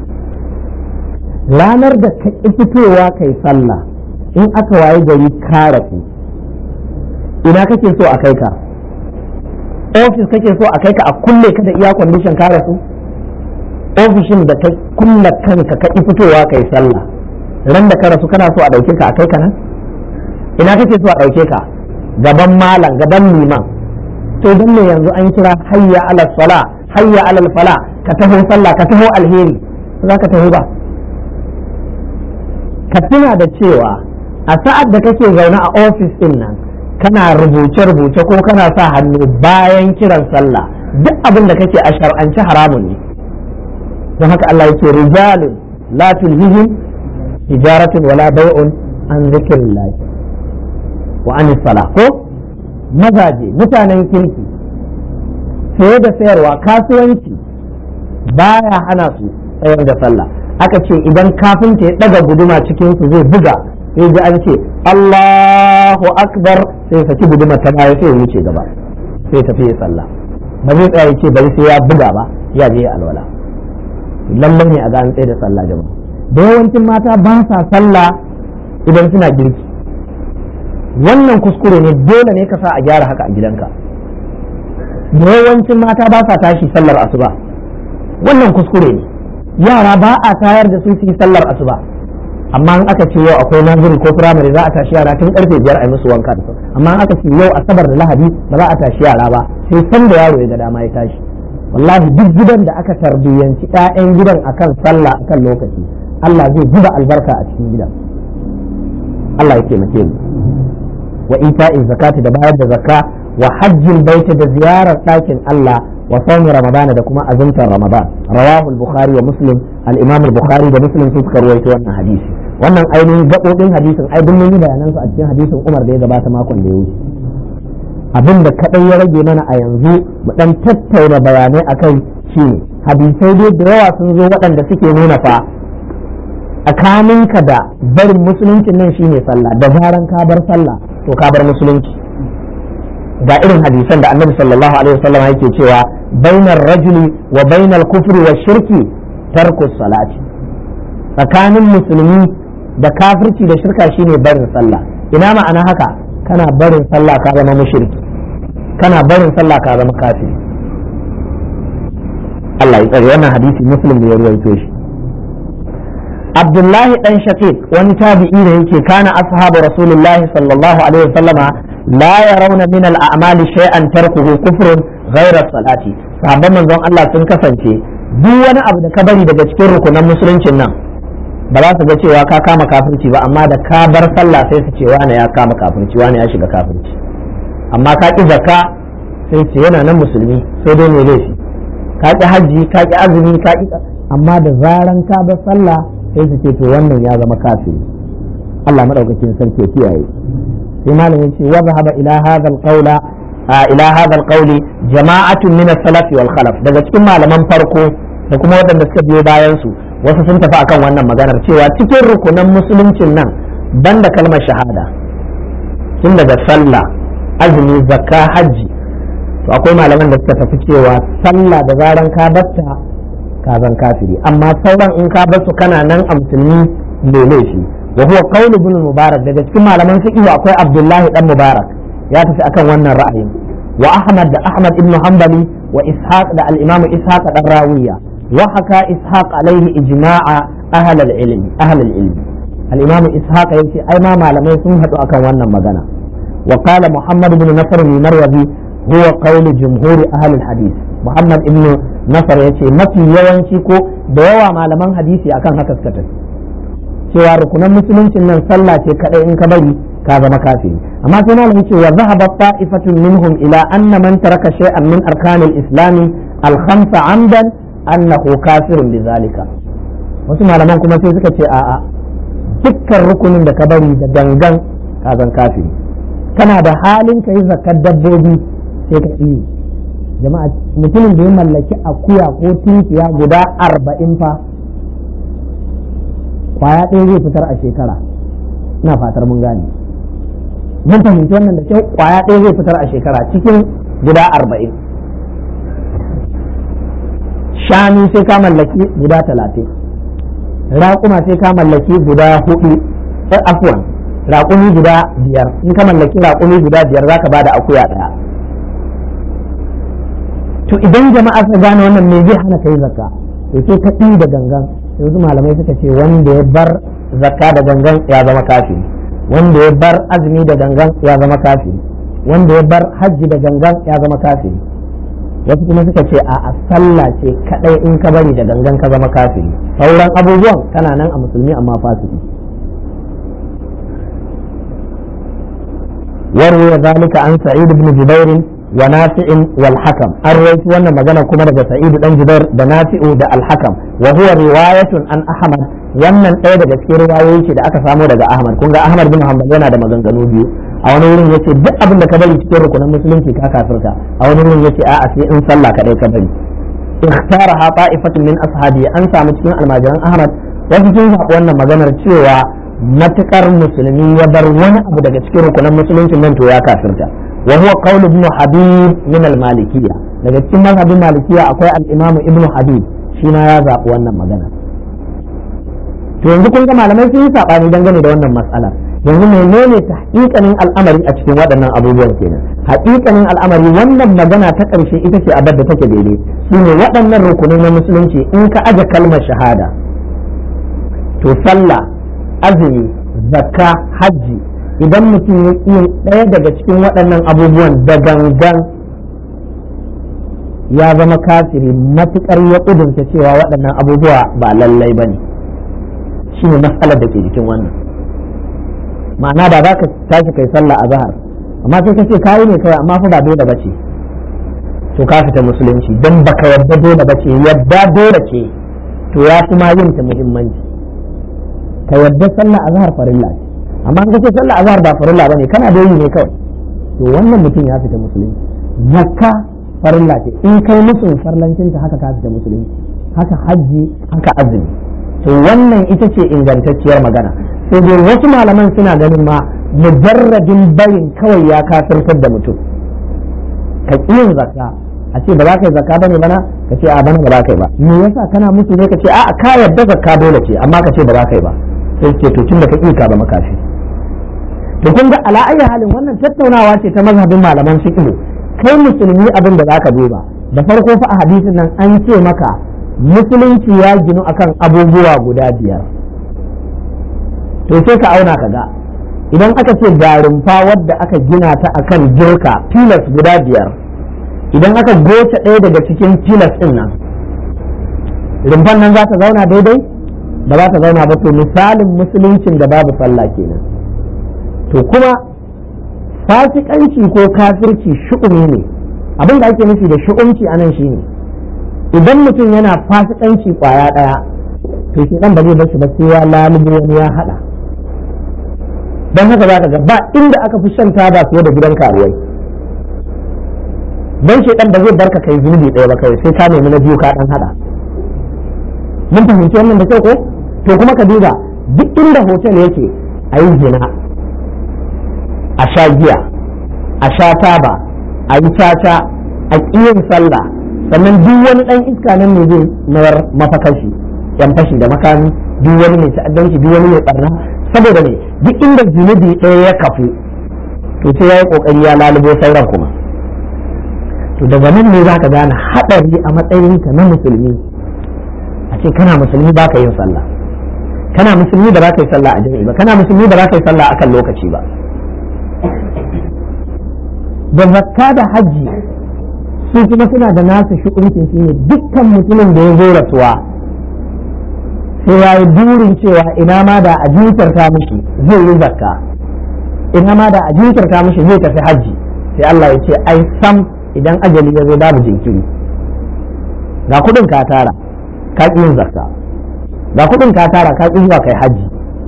ranar da ka ƙi fitowa kai sallah in aka waye gari ka rafu ina kake so a kai ka ofis kake so a kai ka a kulle ka da iya kwandishin ka rasu ofishin da ka kulle kanka ka ƙi fitowa kai sallah ran da ka rasu kana so a ɗauke ka a kai ka nan ina kake so a ɗauke ka gaban malam gaban liman to don me yanzu an kira hayya ala sala hayya ala fala ka taho sallah ka taho alheri za ka taho ba ka tuna da cewa a sa'ad da kake zaune a ofis din nan kana rubuce-rubuce ko kana sa hannu bayan kiran sallah duk abin da kake a shar'anci haramun ne don haka Allah yake rijalun la tulhihim tijaratun wala bai'un an zikrillah wa an sala ko mazaje mutanen kirki saye da sayarwa kasuwanci baya hana su tsayar da sallah aka ce idan kafinta ya daga guduma cikin su zai buga sai ji an ce Allahu akbar sai saki guduma ta baya sai ya wuce gaba sai tafi ya sallah ba zai tsaya ce bari sai ya buga ba ya je ya alwala lallai ne a ga an tsaye da sallah jama'a da yawancin mata ba sa sallah idan suna girki wannan kuskure ne dole ne ka sa a gyara haka a gidanka da yawancin mata ba sa tashi sallar asuba wannan kuskure ne yara ba a tayar da su su yi sallar asuba amma in aka ce yau akwai naziri ko firamare za a tashi yara tun karfe biyar a yi musu wanka da su amma in aka ce yau asabar da lahadi ba za a tashi yara ba sai san da yaro ya ga dama ya tashi wallahi duk gidan da aka tarbiyyanci 'ya'yan gidan akan sallah akan lokaci Allah zai zuba albarka a cikin gidan Allah ya taimake mu wa ita'i zakati da bayar da zakka wa hajjin baita da ziyarar ɗakin Allah wa sawmi ramadana da kuma azumtar ramadan rawahu al-bukhari wa muslim al-imam al-bukhari da muslim su suka rawaito wannan hadisi wannan ainihin gabobin hadisin ai duk mun yi bayanan su a cikin hadisin Umar da ya gabata makon da ya wuce abin da kadai ya rage mana a yanzu mu dan tattauna bayanai akai shine hadisai dai da yawa sun zo waɗanda suke nuna fa tsakaninka da barin musuluncin nan shine sallah da zaran ka bar sallah to ka bar musulunci ga irin hadisan da annabi sallallahu alaihi wasallam yake cewa bainar rajuli wa bainal kufri wa shirki tarku salati tsakanin musulmi da kafirci da shirka shine barin sallah ina ma'ana haka kana barin sallah ka zama mushriki kana barin sallah ka zama kafiri Allah ya tsare wannan hadisi muslim ne ya ruwaito shi Abdullahi dan Shaqiq wani tabi'i ne yake kana ashabu Rasulullahi sallallahu alaihi wasallama la yarawna min al-a'mali shay'an tarkuhu kufrun ghayra salati sahabban manzon Allah sun kasance duk wani abu da ka bari daga cikin rukunan musuluncin nan ba za su ga cewa ka kama kafirci ba amma da ka bar sallah sai su ce wani ya kama kafirci wani ya shiga kafirci amma ka ki zakka sai ce yana nan musulmi sai dai mai laifi ka ki hajji ka ki azumi ka ki amma da zaran ka bar sallah sai su ce to wannan ya zama kafiri Allah madaukakin sarki ya kiyaye sai malam yace wa zahaba ila hadha alqawla ila hadha alqawli jama'atun min as-salaf wal khalaf daga cikin malaman farko da kuma waɗanda suka biyo bayan su wasu sun tafi akan wannan maganar cewa cikin rukunan musuluncin nan banda kalmar shahada tun daga sallah azumi zakka hajji to akwai malaman da suka tafi cewa sallah da zaran ka batta ka zan kafiri amma sauran in ka bar su kana nan a musulmi mai laifi wa huwa qawl ibn mubarak daga cikin malaman fiqh akwai abdullahi dan mubarak ya tafi akan wannan ra'ayin wa ahmad da ahmad ibn hanbali wa ishaq da al-imam ishaq dan rawiya wa haka ishaq alaihi ijma'a ahl al-ilm ahl al-ilm al-imam ishaq yace ai ma malamai sun hadu akan wannan magana wa qala muhammad ibn nasr al-marwazi huwa qawl jumhur ahl al-hadith muhammad ibn nasar yace mafi yawanci ko da yawa malaman hadisi akan haka suka tafi cewa rukunan musuluncin nan sallah ce kadai in ka bari ka zama kafiri amma sai malamin ce wa zahaba ta'ifatun minhum ila anna man taraka shay'an min arkanil islami al-khamsa amdan annahu kafirun bizalika wasu malaman kuma sai suka ce a'a dukkan rukunin da ka bari da gangan ka zan kafiri kana da halin ka yi zakar dabbobi sai ka iya jama'a mutumin da ya mallaki akuya ko tinkiya guda arba'in fa kwaya ɗaya zai fitar a shekara ina fatar mun gane mun fahimci wannan da kyau kwaya ɗaya zai fitar a shekara cikin guda arba'in shanu sai ka mallaki guda talatin raƙuma sai ka mallaki guda hudu afwan raƙumi guda biyar in ka mallaki raƙumi guda biyar za ka ba da akuya ɗaya to idan jama'a suka gane wannan me zai hana kai zakka to sai ka da gangan yanzu malamai suka ce wanda ya bar zakka da gangan ya zama kafiri wanda ya bar azumi da gangan ya zama kafiri wanda ya bar hajji da gangan ya zama kafiri wasu kuma suka ce a sallah ce kadai in ka bari da gangan ka zama kafiri sauran abubuwan kana nan a musulmi amma fasiki وروي ذلك عن سعيد بن جبير ونافع والحكم الرئيس وانا مجانا كما daga سعيد بن جبير da nafi'u da alhakam wa huwa riwayatun an ahmad wannan ɗaya daga cikin riwayoyi ce da aka samo daga ahmad kun ga ahmad bin hanbal yana da maganganu biyu a wani wurin yace duk abin da ka bari cikin rukunin musulunci ka kafirka a wani wurin yace a'a sai in sallah kadai ka bari ikhtaraha ta'ifatun min ashabi an samu cikin almajiran ahmad wasu sun zaɓi wannan maganar cewa matukar musulmi ya bar wani abu daga cikin rukunan musuluncin nan to ya kafirta wa huwa qawl ibn habib min al malikiyya daga cikin mazhabin malikiyya akwai al imam ibn habib shi na ya zaɓi wannan magana to yanzu kun ga malamai sun yi sabani dangane da wannan matsala yanzu menene ta haƙiƙanin al'amari a cikin waɗannan abubuwan kenan haƙiƙanin al'amari wannan magana ta ƙarshe ita ce abin da take daidai shine waɗannan rukunai na musulunci in ka aje kalmar shahada to sallah azumi zakka hajji idan mutum ya yin ɗaya daga cikin waɗannan abubuwan da gangan ya zama kafiri matuƙar ya ƙudurta cewa waɗannan abubuwa ba lallai ba ne shi ne matsalar da ke jikin wannan ma'ana da za ka tashi kai sallah a zahar amma sai ka ce kayi ne kawai amma fa ba dole ba ce to ka fita musulunci don baka yadda dole ba ce yadda dole ce to ya fi ma yin ta muhimmanci ka yadda sallah azhar farilla ce amma in kace sallah azhar ba farilla bane kana da yi ne kawai to wannan mutum ya fita musulunci zakka farilla ce in kai musu farlancin ta haka ka fita musulunci haka hajji haka azumi to wannan ita ce ingantacciyar magana sai dai wasu malaman suna ganin ma mujarradin bayin kawai ya kafirtar da mutum ka yin zakka a ce ba za ka yi zakka bane bana ka ce a bana ba za ka yi ba me yasa kana musu ne ka ce a ka yarda zakka dole ce amma ka ce ba za ka yi ba sai ce to tun da ka ƙi ka ba makafi to kun ga ala ayi halin wannan tattaunawa ce ta mazhabin malaman fiqh kai musulmi abin da zaka duba da farko fa a hadisin nan an ce maka musulunci ya ginu akan abubuwa guda biyar to sai ka auna ka ga idan aka ce garumfa wadda aka gina ta akan jirka tilas guda biyar idan aka goce ɗaya daga cikin tilas ɗin nan rumfan nan za ta zauna daidai ba za ta zauna ba to misalin musuluncin da babu sallah kenan to kuma fasikanci ko kafirci shu'umi ne abin da ake nufi da shu'umci a nan shine idan mutum yana fasikanci kwaya ɗaya to shi ɗan ba zai bashi ba sai ya lalubo wani ya haɗa don haka za ka ga ba inda aka fi shan taba fiye da gidan karuwai don shi ɗan ba zai barka kai zunubi ɗaya ba kai sai ka nemi na biyu ka ɗan haɗa mun fahimci wannan da kyau ko to kuma ka duba duk inda hotel yake a yi zina a sha giya a sha taba a yi caca a ƙiyin sallah sannan duk wani ɗan iska nan ne zai mayar mafakashi yan fashi da makami duk wani mai ta'addanci duk wani mai barna saboda ne duk inda zunubi ɗaya ya kafu to sai ya yi ƙoƙari ya lalubo sauran kuma to daga nan ne za ka gane haɗari a matsayinka na musulmi a ce kana musulmi ba ka yin sallah kana musulmi ba za ka yi sallah a jami'i ba kana musulmi ba za ka yi sallah akan lokaci ba da zakka da hajji su kuma suna da nasu shukuncin shi ne dukkan mutumin da ya zo rasuwa sai ya yi burin cewa ina ma da a jinkirta mishi zai yi zakka ina ma da a jinkirta mishi zai tafi hajji sai Allah ya ce ai sam idan ajali ya zo babu jinkiri ga kudin ka tara ka ƙi yin zakka ga kudin ka tara ka ƙi zuwa kai hajji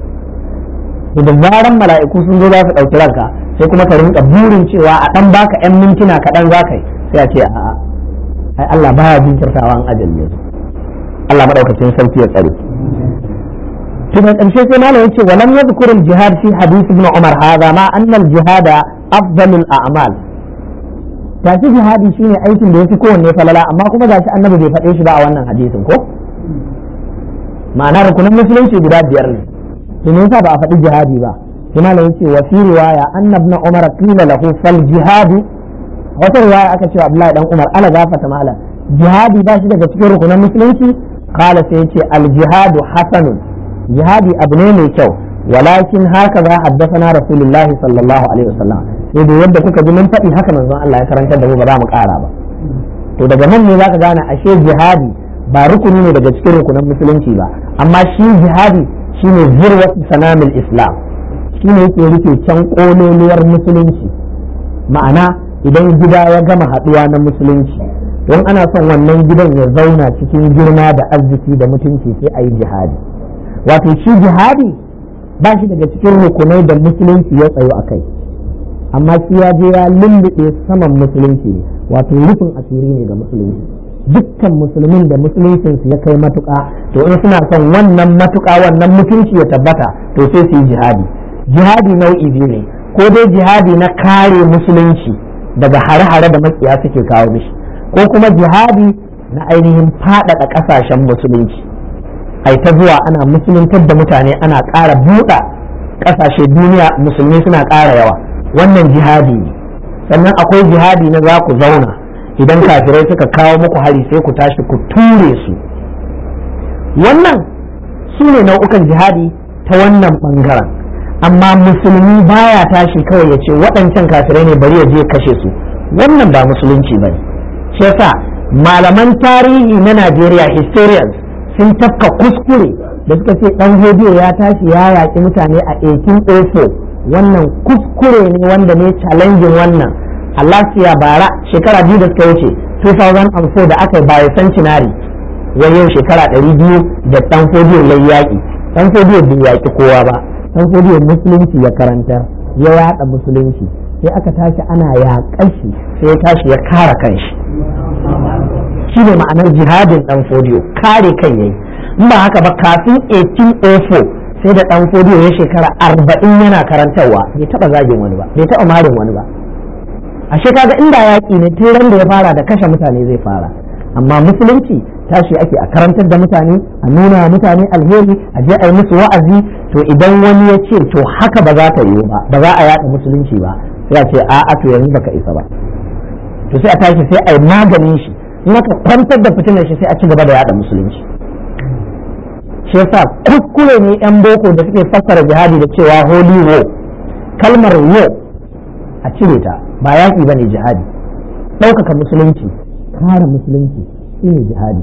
da zaran mala'iku sun zo za su ɗauki ranka sai kuma ka rinka burin cewa a ɗan baka 'yan mintuna kaɗan za ka yi sai a ce a'a ai Allah baya jinkirtawa an ajali yanzu Allah madaukakin sarki ya tsare to da ƙarshe sai malam yace walam yadhkur al-jihad fi hadith ibn Umar hadha ma anna al-jihad afdal al-a'mal tashi jihadi shine aikin da yafi kowanne falala amma kuma gashi annabi bai faɗe shi ba a wannan hadisin ko ma'ana rukunin musulunci guda biyar ne to me yasa ba a faɗi jihadi ba sai malam yace wa fi riwaya anna ibn Umar qila lahu fal jihadu wata riwaya aka cewa Abdullahi dan Umar ala gafata malam jihadi ba shi daga cikin rukunan musulunci kala sai yace al jihadu hasanun jihadi abu ne mai kyau walakin haka za haddathana rasulullahi sallallahu alaihi wasallam sai da yadda kuka ji mun faɗi haka manzon Allah ya karantar da mu ba za mu ƙara ba to daga nan ne zaka gane ashe jihadi ba rukuni ne daga cikin rukunan musulunci ba amma shi jihadi shine zirwatu sanamil islam shine yake rike can kololuwar musulunci ma'ana idan gida ya gama haɗuwa na musulunci don ana son wannan gidan ya zauna cikin girma da arziki da mutunci sai a yi jihadi wato shi jihadi ba shi daga cikin rukunai da musulunci ya tsayo a kai amma shi ya je ya lullube saman musulunci ne wato rufin asiri ne ga musulunci dukkan musulmin da musuluncinsu ya kai matuƙa to in suna son wannan matuƙa wannan mutunci ya tabbata to sai su yi jihadi jihadi nau'i biyu ne ko dai jihadi na kare musulunci daga hare-hare da makiya suke kawo mishi ko kuma jihadi na ainihin faɗaɗa ƙasashen musulunci ai ta zuwa ana musuluntar da mutane ana ƙara buɗa ƙasashe duniya musulmi suna ƙara yawa wannan jihadi ne sannan akwai jihadi na za ku zauna idan kafirai suka kawo muku hari sai ku tashi ku ture su wannan su ne nau'ukan jihadi ta wannan ɓangaren amma musulmi baya tashi kawai ya ce waɗancan kafirai ne bari ya je kashe su wannan ba musulunci ba ne shi yasa malaman tarihi na najeriya historians sun tafka kuskure da suka ce ɗan hodiyo ya tashi ya yaƙi mutane a 1804 wannan kuskure ne wanda ne challenging wannan a lafiya bara shekara biyu da suka wuce 2004 da aka yi bicentenary wai yau shekara 200 da ɗan hodiyo ya yaƙi ɗan hodiyo bai yaƙi kowa ba dan fodiyo musulunci ya karanta ya yada musulunci sai aka tashi ana yaƙar shi sai ya tashi ya kara kanshi shine ma'anar jihadin dan fodiyo kare kan yayi in ba haka ba kafin 1804 sai da dan fodiyo ya shekara arba'in yana karantarwa bai taba zagin wani ba bai taba marin wani ba ashe kaga inda yaƙi ne tun da ya fara da kashe mutane zai fara amma musulunci tashi ake a karantar da mutane a nuna mutane alheri a je a yi musu wa'azi to idan wani ya ce to haka ba za ta yiwu ba ba za a yaɗa musulunci ba sai a ce a'a to yanzu baka isa ba to sai a tashi sai a yi maganin shi in aka kwantar da fitinar shi sai a ci gaba da yaɗa musulunci shi yasa kuskure ne yan boko da suke fassara jihadi da cewa holy war kalmar war a cire ta ba yaƙi ba ne jihadi ɗaukaka musulunci kare musulunci shine jihadi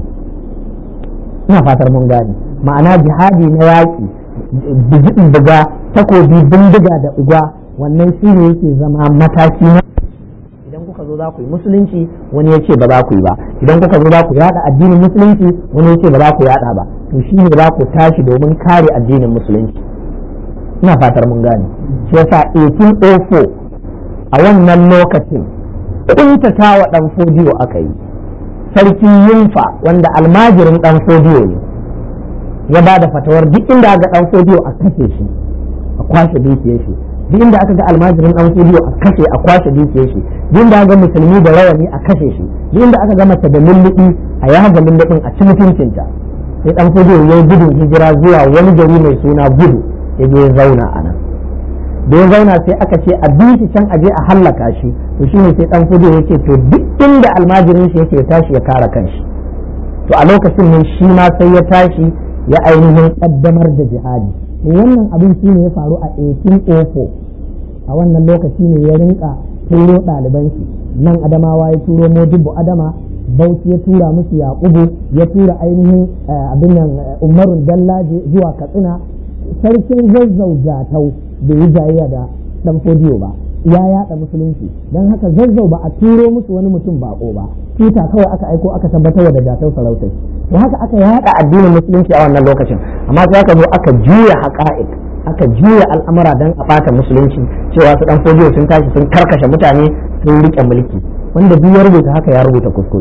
ina fatar mun gane ma'ana jihadi na yaƙi buga takobi bindiga da uga wannan shine yake zama mataki na idan kuka zo za ku yi musulunci wani ya ce ba za ku yi ba idan kuka zo za ku yada addinin musulunci wani ya ce ba za ku yada ba to shi ne za ku tashi domin kare addinin musulunci ina fatar mun gane shi yasa 1804 a wannan lokacin kuntata wa dan fodiyo aka yi sarki yunfa wanda almajirin dan fodiyo ne ya ba da fatawar duk inda aka dan fodiyo a kashe shi a kwashe dukiyar shi duk inda aka ga almajirin dan fodiyo a kashe a kwashe dukiyar shi duk inda aka ga musulmi da rawani a kashe shi duk inda aka ga mace da lullubi a yaga lullubin a ci mutuncinta sai dan fodiyo ya yi gudun hijira zuwa wani gari mai suna gudu ya je ya zauna a nan da ya zauna sai aka ce a bi shi can aje a hallaka shi to shine sai dan fudu yake to duk inda almajirin shi yake tashi ya kare kanshi to a lokacin ne shi ma sai ya tashi ya ainihin kaddamar da jihadi to wannan abin shine ya faru a 1804 a wannan lokaci ne ya rinka turo ɗaliban shi nan adamawa ya turo modibo adama bauchi ya tura musu yaƙubu ya tura ainihin abin nan umarun dallaje zuwa katsina sarkin zazzau jatau bai yi jayayya da dan fodiyo ba ya yada musulunci don haka zazzau ba a turo musu wani mutum bako ba tuta kawai aka aiko aka tabbatar da jatau sarautai to haka aka yada addinin musulunci a wannan lokacin amma sai aka zo aka juya haqa'iq aka juya al'amura dan a bata musulunci cewa su dan fodiyo sun tashi sun karkashe mutane sun rike mulki wanda duk ya rubuta haka ya rubuta kuskure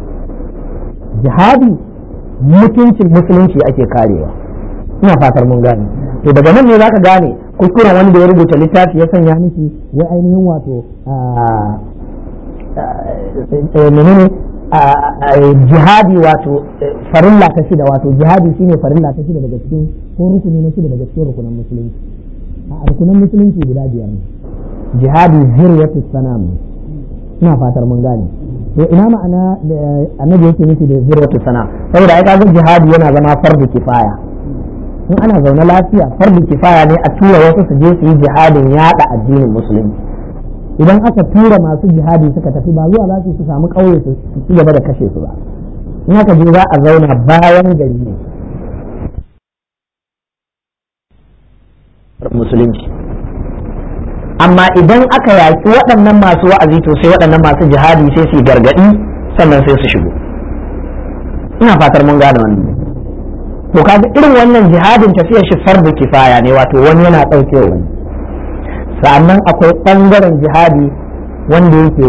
jihadi mutuncin musulunci ake karewa ina fatar mun gane to daga nan ne zaka gane kuskuren wanda ya rubuta littafi ya sanya miki wai ainihin wato menene jihadi wato farilla ta shida wato jihadi shine farilla ta shida daga cikin ko rukuni na shida daga cikin rukunan musulunci a rukunan musulunci guda biyar ne jihadi zirwatu sanam ina fatar mun gane to ina ma'ana da annabi yake nufi da zirwatu sana saboda ai kaga jihadi yana zama fardu kifaya in ana zaune lafiya fardu kifaya ne a tura wasu su je su yi jihadin yada addinin musulunci idan aka tura masu jihadi suka tafi ba zuwa za su samu ƙauye su ci gaba da kashe su ba in aka je za a zauna bayan gari ne musulunci amma idan aka yaki waɗannan masu wa'azi to sai waɗannan masu jihadi sai su gargaɗi sannan sai su shigo ina fatar mun gane wannan to kaga irin wannan jihadin tafiyar shi fardu kifaya ne wato wani yana ɗaukewa wani sannan akwai ɓangaren jihadi wanda yake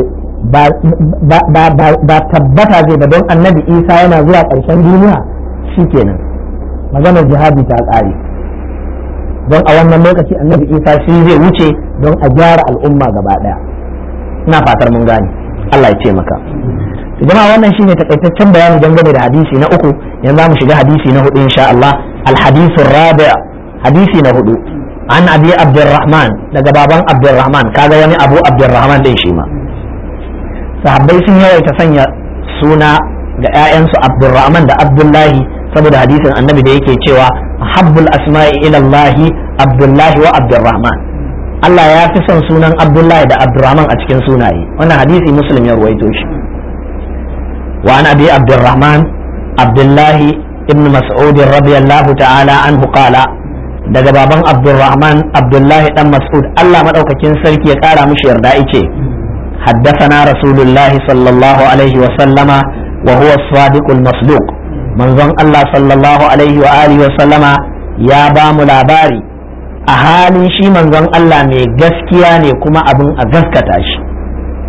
ba tabbata zai ba don annabi isa yana zuwa ƙarshen duniya shikenan maganar jihadi ta ƙare don a wannan lokaci annabi isa shi zai wuce don a gyara al'umma gaba ɗaya ina fatar mun gane allah ya ce maka jama'a wannan shine takaitaccen bayani dangane da hadisi na uku yanzu za mu shiga hadisi na hudu insha Allah al-hadithu rabi' hadisi na hudu an abi abdurrahman daga baban abdurrahman kaga wani abu abdurrahman din shi ma sahabbai sun yawaita sanya suna ga 'ya'yansu abdurrahman da abdullahi saboda hadisin annabi da yake cewa habbul asma'i ila Allah abdullahi wa abdurrahman Allah ya fi son sunan abdullahi da abdurrahman a cikin sunaye wannan hadisi muslim ya ruwaito shi وعن أبي عبد الرحمن عبد الله ابن مسعود رضي الله تعالى عنه قال daga baban Abdulrahman Abdullahi dan Mas'ud Allah madaukakin sarki ya kara mishi yarda yace haddathana Rasulullahi sallallahu alaihi wa sallama wa huwa as-sadiqul masduq manzon Allah sallallahu alaihi wa alihi wa sallama ya ba mu labari a halin shi manzon Allah mai gaskiya ne kuma abin a gaskata shi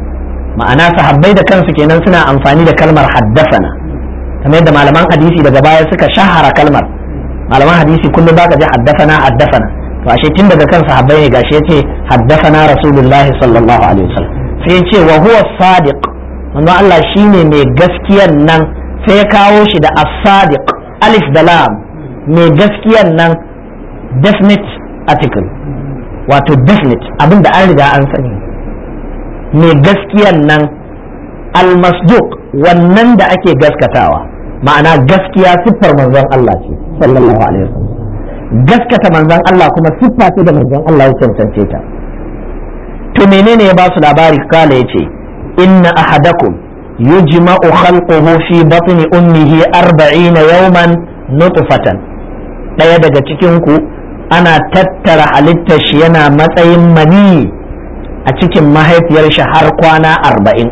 ma'ana sahabbai da kansu kenan suna amfani da kalmar haddasana kamar yadda malaman hadisi daga baya suka shahara kalmar malaman hadisi kullum baka ji haddasana haddasana to ashe tun daga kan sahabbai ne gashi yace haddasana rasulullahi sallallahu alaihi wasallam sai yace wa huwa sadiq manzo Allah shine mai gaskiyan nan sai ya kawo shi da as-sadiq alif da lam mai gaskiyan nan definite article wato definite abinda an riga an sani mai gaskiyan nan almasduq wannan da ake gaskatawa ma'ana gaskiya siffar manzon Allah ce sallallahu alaihi wasallam gaskata manzon Allah kuma siffa ce da manzon Allah ya cancance ta to menene ya ba su labari kala yace inna ahadakum yujma'u khalquhu fi batni ummihi 40 yawman nutfatan daya daga cikin ku ana tattara halittar shi yana matsayin mani a cikin mahaifiyar shi har kwana arba'in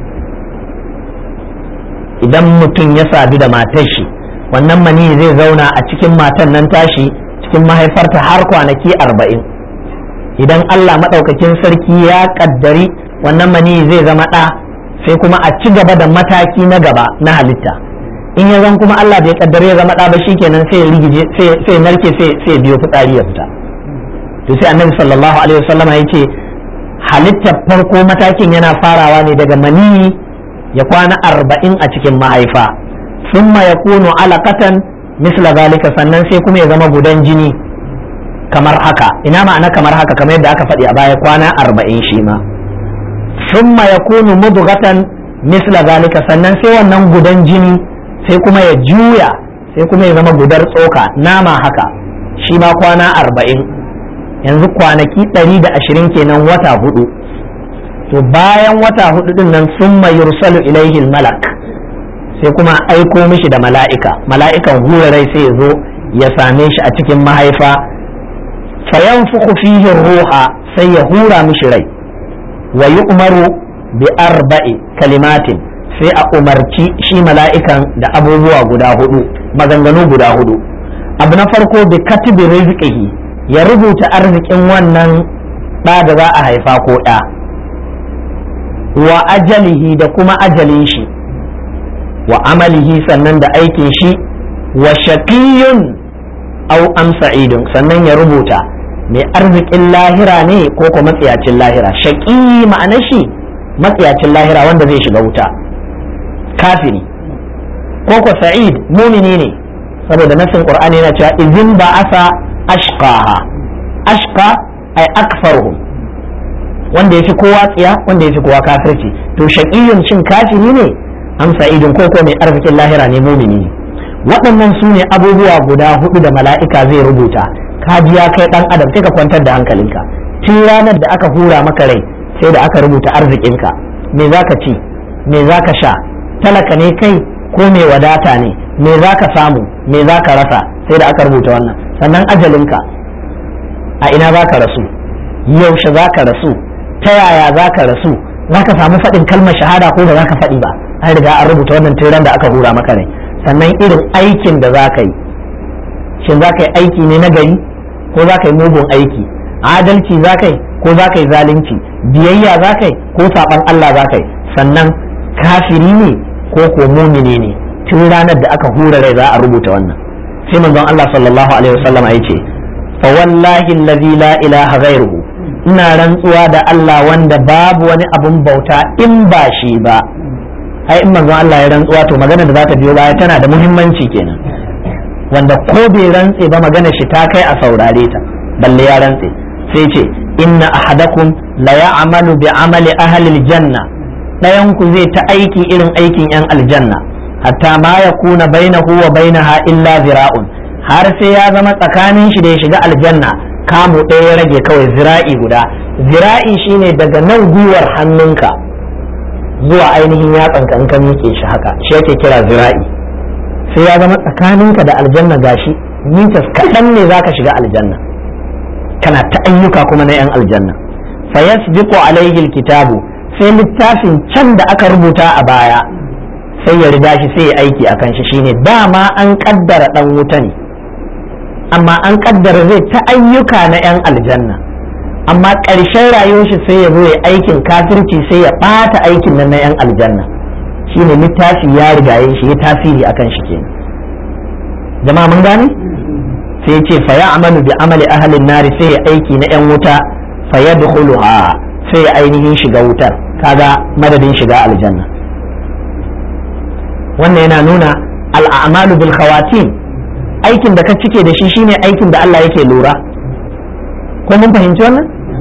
idan mutum ya sadu da matar shi wannan mani zai zauna a cikin matan nan tashi cikin mahaifarta har kwanaki arba'in idan Allah maɗaukakin sarki ya ƙaddari wannan mani zai zama ɗa sai kuma a ci gaba da mataki na gaba na halitta in ya zan kuma Allah bai ƙaddari ya zama ɗa ba shikenan sai ya rigije sai narke sai biyo fitsari ya fita to sai annabi sallallahu alaihi wasallama ya ce halittar farko matakin yana farawa ne daga maniyi ya kwana arba'in a cikin mahaifa summa ya kunu alaƙatan misla zalika sannan sai kuma ya zama gudan jini kamar haka ina ma'ana kamar haka kamar yadda aka faɗi a baya kwana arba'in shi ma summa ya kunu mudugatan misla zalika sannan sai wannan gudan jini sai kuma ya juya sai kuma ya zama gudar tsoka nama haka shi ma kwana arba'in yanzu kwanaki ɗari da ashirin kenan wata hudu to bayan wata hudu din nan sun yursalu ilaihi malak sai kuma aiko mishi da mala'ika mala'ikan hura rai sai ya zo ya same shi a cikin mahaifa fayan fihi ruha sai ya hura mishi rai wa umaru bi arba'i kalimatin sai a umarci shi mala'ikan da abubuwa guda hudu maganganu guda hudu abu na farko bi katibi rizqihi ya rubuta arzikin wannan ɗa da za a haifa ko ɗa wa ajalihi da kuma ajalin shi wa amalihi sannan da aikin shi wa shaqiyun aw am sa'idun sannan ya rubuta mai arzikin lahira ne ko ko matsiyacin lahira shaqi ma'anar shi matsiyacin lahira wanda zai shiga wuta kafiri ko ko sa'id mumini ne saboda nasin qur'ani yana cewa izin ba asa ashqaha ashqa ay akfaruhum wanda yafi kowa tsiya wanda yafi kowa kafirci to shaqiyun shin kafiri ne am sa'idun ko ko mai arzikin lahira ne mumini ne waɗannan su ne abubuwa guda hudu da mala'ika zai rubuta ka ji ya kai dan adam sai ka kwantar da hankalinka tun ranar da aka hura maka rai sai da aka rubuta arzikinka me zaka ci me zaka sha talaka ne kai ko mai wadata ne me zaka samu me zaka rasa sai da aka rubuta wannan sannan ajalinka a ina za ka rasu yaushe za ka rasu ta yaya za ka rasu za ka samu faɗin kalmar shahada ko ba za ka faɗi ba an riga an rubuta wannan tiran da aka hura maka rai sannan irin aikin da za ka yi shin za ka yi aiki ne na gari ko za ka yi mugun aiki adalci za ka yi ko za ka yi zalunci biyayya za ka yi ko saɓan Allah za ka yi sannan kafiri ne ko ko mumini ne tun ranar da aka hura rai za a rubuta wannan sai manzon Allah sallallahu alaihi wasallam ya ce fa wallahi allazi la ilaha ghairuhu ina rantsuwa da Allah wanda babu wani abun bauta in ba shi ba ai in manzon Allah ya rantsuwa to magana da za ta biyo baya tana da muhimmanci kenan wanda ko bai rantse ba magana shi ta kai a saurare ta balle ya rantse sai ce inna ahadakum la ya'malu bi amali ahli aljanna dayan ku zai ta aiki irin aikin yan aljanna hatta ma yakuna bainahu wa bainaha illa zira'un har sai ya zama tsakanin shi da ya shiga aljanna kamu ɗaya ya rage kawai zira'i guda zira'i shine daga nan gwiwar hannunka zuwa ainihin yatsanka in ka miƙe shi haka shi yake kira zira'i sai ya zama tsakaninka da aljanna gashi mitas kaɗan ne zaka shiga aljanna kana ta ayyuka kuma na yan aljanna fa yasbiqu alaihi alkitabu sai littafin can da aka rubuta a baya sai ya riga shi sai ya aiki akan shi shine dama an kaddara dan wuta ne amma an kaddara zai ta ayyuka na yan aljanna amma ƙarshen rayuwar shi sai ya zo ya aikin kafirci sai ya ɓata aikin nan na 'yan aljanna shine littafi ya rigaye shi ya tasiri akan shi kenan jama'a mun gane sai ya ce fa ya'malu bi amali ahlin nari sai ya aiki na 'yan wuta fa yadkhuluha sai ya ainihin shiga wutar kaga madadin shiga aljanna wannan yana nuna al'amalu bil khawatim aikin da ka cike da shi shine aikin da Allah yake lura ko mun fahimci wannan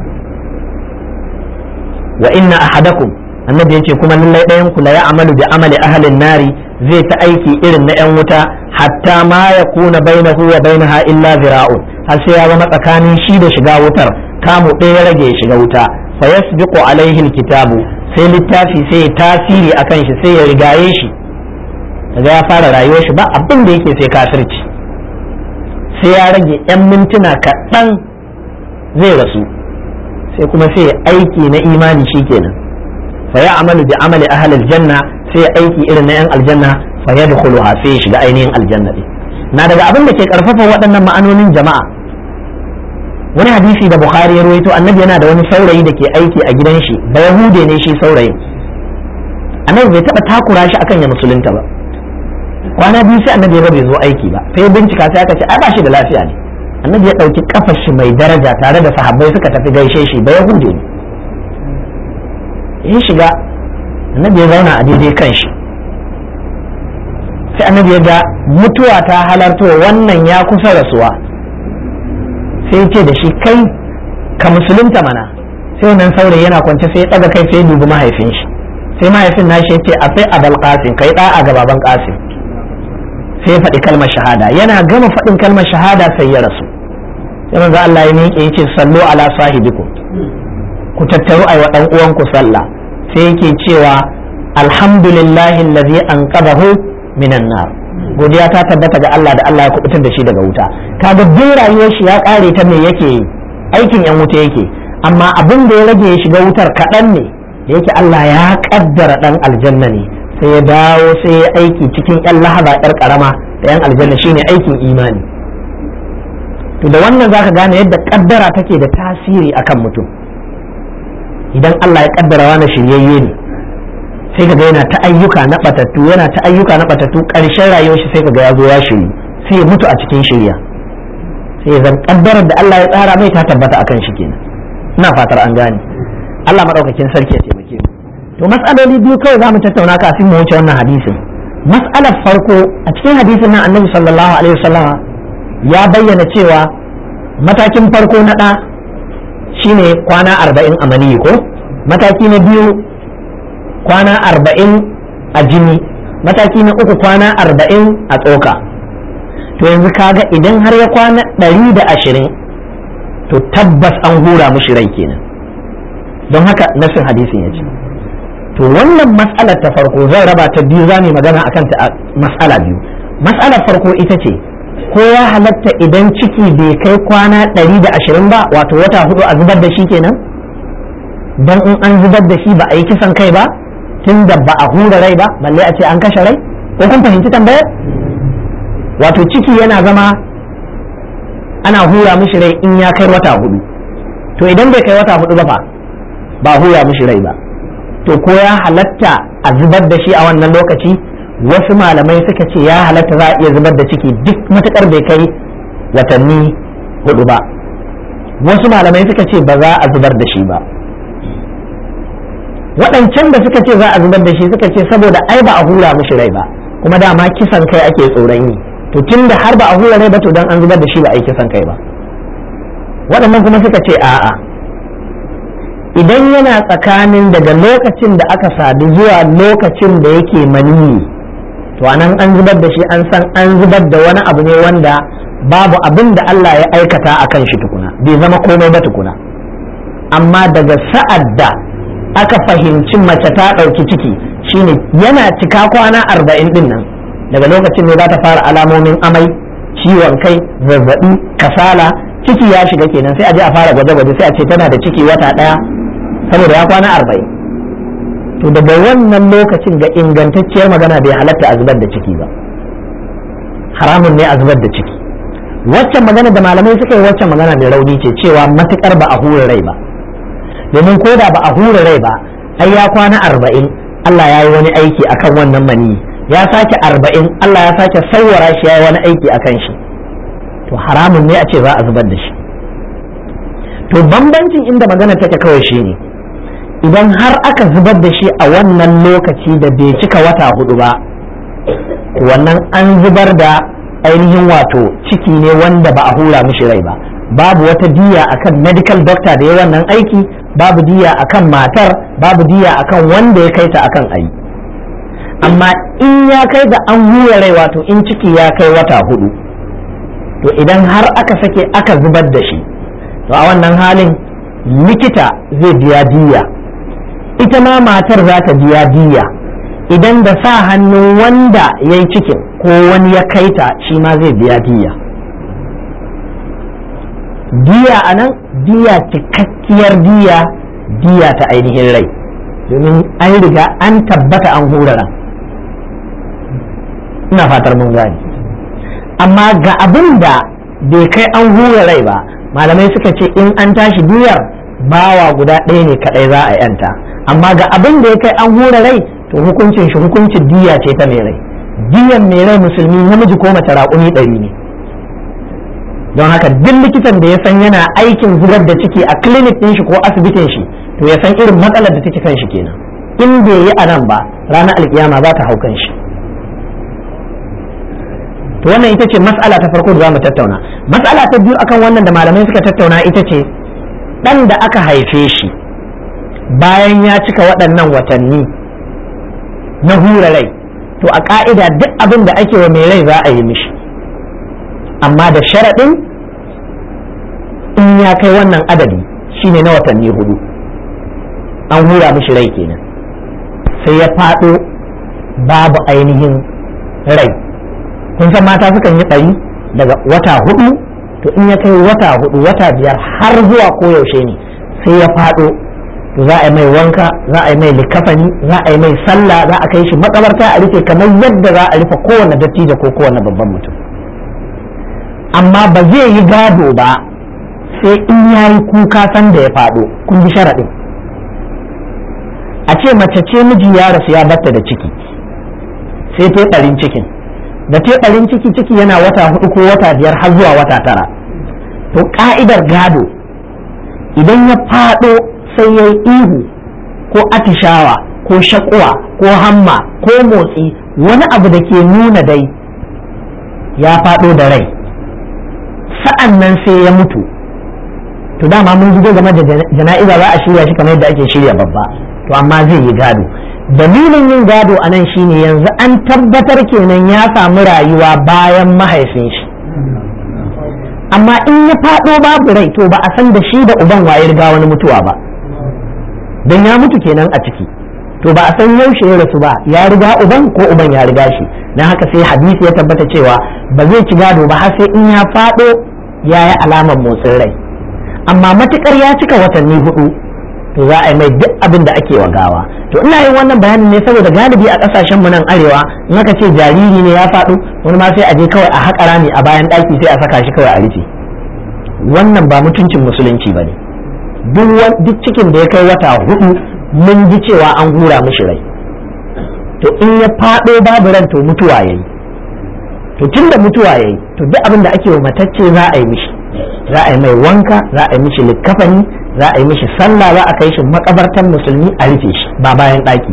wa inna ahadakum annabi yace kuma lallai ɗayan ku la ya'malu bi amali ahlin nari zai ta aiki irin na yan wuta hatta ma yakuna bainahu wa bainaha illa zira'un har sai ya zama tsakanin shi da shiga wutar kamu ɗaya rage ya shiga wuta fa yasbiqu alaihi alkitabu sai littafi sai ya tasiri akan shi sai ya rigaye shi kaga ya fara rayuwar shi ba abin da yake sai kafirci sai ya rage 'yan mintuna kaɗan zai rasu sai kuma sai aiki na imani shikenan fa ya amalu bi amali ahlil janna sai ya aiki irin na 'yan aljanna fa ya dukhuluha sai ya shiga ainihin aljanna din na daga abin da ke karfafa waɗannan ma'anonin jama'a wani hadisi da bukhari ya rawaito annabi yana da wani saurayi da ke aiki a gidan shi da yahude ne shi saurayin annabi bai taɓa takura shi akan ya musulunta ba kwana biyu sai annabi ya bai zo aiki ba sai bincika sai aka ce ai ba shi da lafiya ne annabi ya ɗauki kafar shi mai daraja tare da sahabbai suka tafi gaishe shi da yahude ne ya shiga annabi ya zauna a daidai kan shi sai annabi ya ga mutuwa ta halarto wannan ya kusa rasuwa sai ya ce da shi kai ka musulunta mana sai wannan saurayi yana kwance sai ya ɗaga kai sai ya dubi mahaifin shi sai mahaifin nashi ya ce a sai abal qasim kai ɗa'a ga baban qasim sai ya faɗi kalmar shahada yana gama faɗin kalmar shahada sai ya rasu sai manzo Allah ya miƙe yace sallu ala sahibikum ku tattaru ai wa dan uwanku sallah sai yake cewa alhamdulillahi allazi anqadahu minan nar godiya ta tabbata ga Allah da Allah ya kubutar da shi daga wuta kaga duk rayuwar shi ya kare ta me yake yi aikin yan wuta yake amma abin da ya rage ya shiga wutar kaɗan ne da yake Allah ya kaddara dan aljanna ne sai ya dawo sai ya aiki cikin yan lahaba yar karama da yan aljanna shine aikin imani to da wannan zaka gane yadda kaddara take da tasiri akan mutum idan Allah ya kaddara wani shiryayye ne sai kaga yana ta ayyuka na batattu yana ta ayyuka na batattu karshen rayuwar shi sai kaga ya zo ya shiryu sai ya mutu a cikin shirya sai ya zan kaddarar da Allah ya tsara mai ta tabbata akan shi kenan ina fatar an gane Allah madaukakin sarki ya taimake mu to mas'aloli biyu kawai za mu tattauna kafin mu wuce wannan hadisin mas'alar farko a cikin hadisin nan annabi sallallahu alaihi wasallama ya bayyana cewa matakin farko na ɗa shine kwana arba'in a maniyi ko mataki na biyu kwana arba'in a jini mataki na uku kwana arba'in a tsoka to yanzu kaga idan har ya kwana ɗari da ashirin to tabbas an hura mushi rai kenan don haka nasin hadisin ya ce to wannan matsalar ta farko zan raba ta biyu za mu magana akan ta matsala biyu matsalar farko ita ce ko ya halatta idan ciki bai kai kwana ɗari da ashirin ba wato wata hudu a zubar da shi kenan don in an zubar da shi ba a yi kisan kai ba tun da ba a hura rai ba balle a ce an kashe rai ko kun fahimci tambayar wato ciki yana zama ana hura mishi rai in ya kai wata hudu to idan bai kai wata hudu ba fa ba hura mishi rai ba to ko ya halatta a zubar da shi a wannan lokaci wasu malamai suka ce ya halatta za a iya zubar da ciki duk matukar bai kai watanni hudu ba wasu malamai suka ce ba za a zubar da shi ba waɗancan da suka ce za a zubar da shi suka ce saboda ai ba a hura mishi rai ba kuma dama kisan kai ake tsoron yi to tun da har ba a hura rai ba to dan an zubar da shi ba a yi kisan kai ba waɗannan kuma suka ce a'a idan yana tsakanin daga lokacin da aka sadu zuwa lokacin da yake maniyi to anan an zubar da shi an san an zubar da wani abu ne wanda babu abin da Allah ya aikata a kan shi tukuna bai zama komai ba tukuna amma daga sa'ad da aka fahimci mace ta ɗauki ciki shine yana cika kwana arba'in din nan daga lokacin ne za ta fara alamomin amai ciwon kai zazzabi kasala ciki ya shiga kenan sai a je a fara gwaje-gwaje sai a ce tana da ciki wata ɗaya saboda ya kwana arba'in to daga wannan lokacin ga ingantacciyar magana bai halatta a zubar da ciki ba haramun ne a zubar da ciki waccan magana da malamai suka yi waccan magana mai rauni ce cewa matukar ba a hura rai ba domin ko da ba a hura rai ba ai ya kwana arba'in Allah ya yi wani aiki akan wannan mani ya sake arba'in Allah ya sake sauwara shi ya yi wani aiki akan shi to haramun ne a ce za a zubar da shi to bambancin inda magana take kawai shi ne idan har aka zubar da shi a wannan lokaci da bai cika wata hudu ba wannan an zubar da ainihin wato ciki ne wanda ba a hura mishi rai ba babu wata diya akan medical doctor da ya wannan aiki babu diya akan matar babu diya akan wanda ya kai ta akan ayi amma in ya kai da an hura rai wato in ciki ya kai wata hudu to idan har aka sake aka zubar da shi to a wannan halin likita zai biya diya ita ma matar za ta biya diya idan da sa hannun wanda ya yi cikin ko wani ya kaita shi ma zai biya diya diya a nan diya cikakkiyar diya diya ta ainihin rai domin an riga an tabbata an hurara ina fatar mun gani amma ga abin da bai kai an hura rai ba malamai suka ce in an tashi diyar bawa guda ɗaya ne kaɗai za a yanta amma ga abin da ya kai an hura rai to hukuncin shi hukuncin diya ce ta mai rai diyan mai rai musulmi namiji ko mace raƙumi ɗari ne don haka duk likitan da ya san yana aikin zubar da ciki a clinic ɗin shi ko asibitin shi to ya san irin matsalar da take kan shi kenan in bai yi a nan ba ranar alkiyama za ta hau kan shi to wannan ita ce mas'ala ta farko da za mu tattauna mas'ala ta biyu akan wannan da malamai suka tattauna ita ce ɗan da aka haife shi bayan ya cika waɗannan watanni na hura rai to a ƙa'ida duk abin da ake wa mai rai za a yi mishi amma da sharaɗin in ya kai wannan adadi shine na watanni hudu an hura mishi rai kenan sai ya faɗo babu ainihin rai kun san mata sukan yi ɓari daga wata hudu to in ya kai wata hudu wata biyar har zuwa koyaushe ne sai ya faɗo to za a yi mai wanka za a yi mai likafani za a yi mai sallah za a kai shi makabarta a rufe kamar yadda za a rufe kowane dattijo ko kowane babban mutum amma ba zai yi gado ba sai in ya yi kuka san da ya faɗo kun bi sharaɗin a ce mace ce miji ya rasu ya batta da ciki sai ta ɓarin cikin da ta ɓarin ciki ciki yana wata hudu ko wata biyar har zuwa wata tara to ka'idar gado idan ya faɗo sai ya yi ihu ko atishawa ko shakuwa ko hamma ko motsi wani abu da ke nuna dai ya faɗo da rai sa'an nan sai ya mutu to dama mun ji game da jana'iza za a shirya shi kamar yadda ake shirya babba to amma zai yi gado dalilin yin gado a nan shine yanzu an tabbatar kenan ya samu rayuwa bayan mahaifin shi amma in ya faɗo babu rai to ba a san da shi da uban waye riga wani mutuwa ba don ya mutu kenan a ciki to ba a san yaushe ya rasu ba ya riga uban ko uban ya riga shi na haka sai hadisi ya tabbata cewa ba zai ci gado ba har sai in ya faɗo ya yi alamar motsin rai amma matukar ya cika watanni hudu to za a yi mai duk abin da ake wa gawa to ina yin wannan bayanin ne saboda galibi a kasashen mu nan arewa in aka ce jariri ne ya faɗo wani ma sai a je kawai a haƙa rami a bayan ɗaki sai a saka shi kawai a rufe wannan ba mutuncin musulunci ba ne duk cikin da ya kai wata hudu mun ji cewa an hura mishi rai to in ya faɗo babu ran to mutuwa yayi to tun da mutuwa yayi to duk abin da ake wa matacce za a yi mishi za a yi mai wanka za a yi mishi likkafani za a yi mishi sallah za a kai shi makabartan musulmi a rufe shi ba bayan ɗaki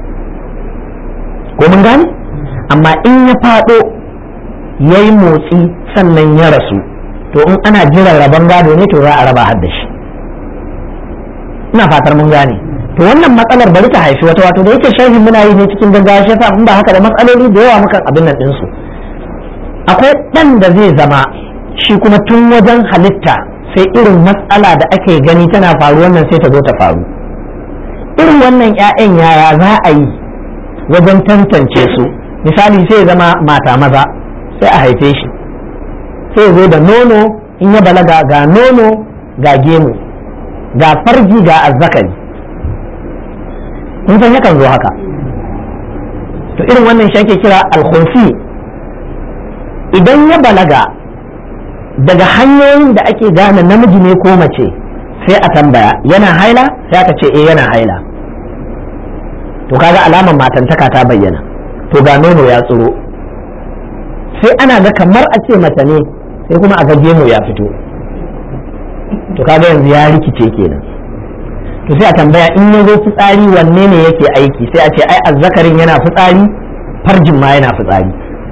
ko mun gane amma in ya faɗo ya yi motsi sannan ya rasu to in ana jiran rabon gado ne to za a raba har da shi ina fatar mun gane to wannan matsalar bari ta haifi wata wato da yake sharhi muna yi ne cikin gaggawa shi yasa in ba haka da matsaloli da yawa mukan abin nan ɗinsu akwai ɗan da zai zama shi kuma tun wajen halitta sai irin matsala da ake gani tana faru wannan sai ta zo ta faru irin wannan 'ya'yan yaya za a yi wajen tantance su misali sai zama mata maza sai a haife shi sai zo da nono in ya balaga ga nono ga gemu ga farji ga azzakari kun san yakan zo haka to irin wannan shi ake kira alkhunsi idan ya balaga daga hanyoyin da ake gane namiji ne ko mace sai a tambaya yana haila sai aka ce eh yana haila to kaga alamar matantaka ta bayyana to ga nono ya tsiro sai ana ga kamar a ce mace ne sai kuma a ga gemu ya fito to kaga yanzu ya rikice kenan to sai a tambaya in ya zo fitsari wanne ne yake aiki sai a ce ai azzakarin yana fitsari farjin ma yana fitsari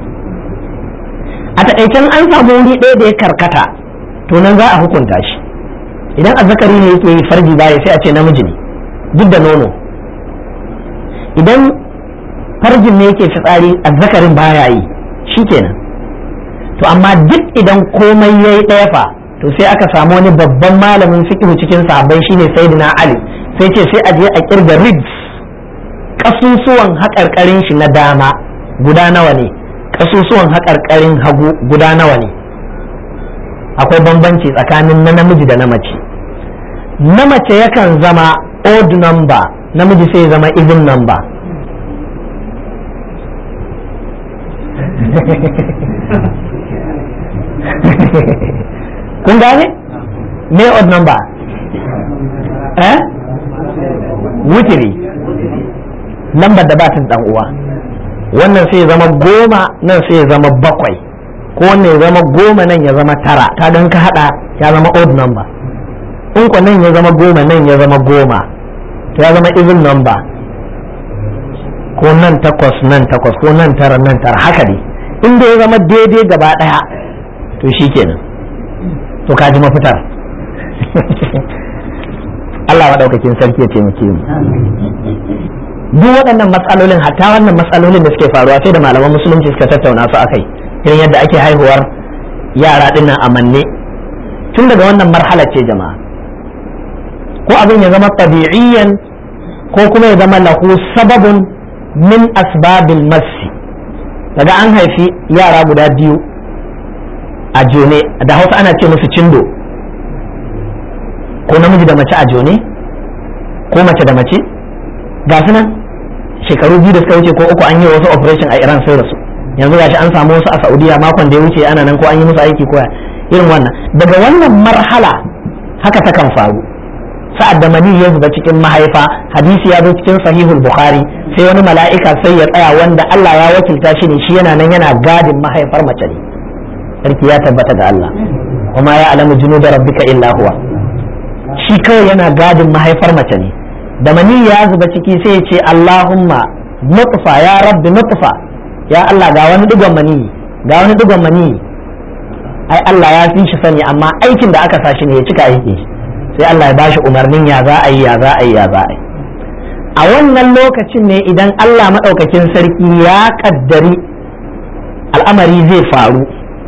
a taƙaicen an samu wuri ɗaya da ya karkata to nan za a hukunta shi idan azzakari ne yake yi farji baya sai a ce namiji ne duk da nono idan farjin ne yake fitsari azzakarin baya yi shikenan to amma duk idan komai yayi ɗaya fa to sai aka samu wani babban malamin fiqh cikin sahabbai shine sayyidina ali sai ce sai a je a kirga ribs kasusuwan haƙarƙarin shi na dama guda nawa ne kasusuwan haƙarƙarin hagu guda nawa ne akwai bambanci tsakanin na namiji da na mace na mace yakan zama odd number namiji sai zama even number kun gane me odd number eh wutiri lambar da ba ta dan uwa wannan sai ya zama goma nan sai ya zama bakwai ko wannan ya zama goma nan ya zama tara ka dan ka hada ya zama odd number in ko nan ya zama goma nan ya zama goma ya zama even number ko nan takwas nan takwas ko nan tara nan tara haka ne inda ya zama daidai gaba daya to shikenan to ka ji mafitar Allah maɗaukakin sarki ya taimake mu duk waɗannan matsalolin hatta wannan matsalolin da suke faruwa sai da malaman musulunci suka tattauna su akai irin yadda ake haihuwar yara dinnan a manne tun daga wannan marhala ce jama'a ko abin ya zama tabi'iyyan ko kuma ya zama lahu sababun min asbabil masi daga an haifi yara guda biyu a jone da hausa ana ce musu cindo ko namiji da mace a jone ko mace da mace ga su nan shekaru biyu da suka wuce ko uku an yi wasu operation a iran sai rasu yanzu gashi an samu wasu a saudiya makon da ya wuce ana nan ko an yi musu aiki koya irin wannan daga wannan marhala haka ta kan faru sa'ad da mani ya zuba cikin mahaifa hadisi ya zo cikin sahihul bukhari sai wani mala'ika sai ya tsaya wanda Allah ya wakilta shi ne shi yana nan yana gadin mahaifar mace ne sarki ya tabbata ga Allah kuma ya alamu junuda rabbika illa huwa shi kawai yana gadin mahaifar mace ne da mani ya zuba ciki sai ya ce Allahumma nutfa ya rabbi nutfa ya Allah ga wani digon mani ga wani digon mani ai Allah ya fi shi sani amma aikin da aka sa shi ne ya cika aiki sai Allah ya bashi umarnin ya za a yi ya za a yi ya za a yi a wannan lokacin ne idan Allah maɗaukakin sarki ya kaddari al'amari zai faru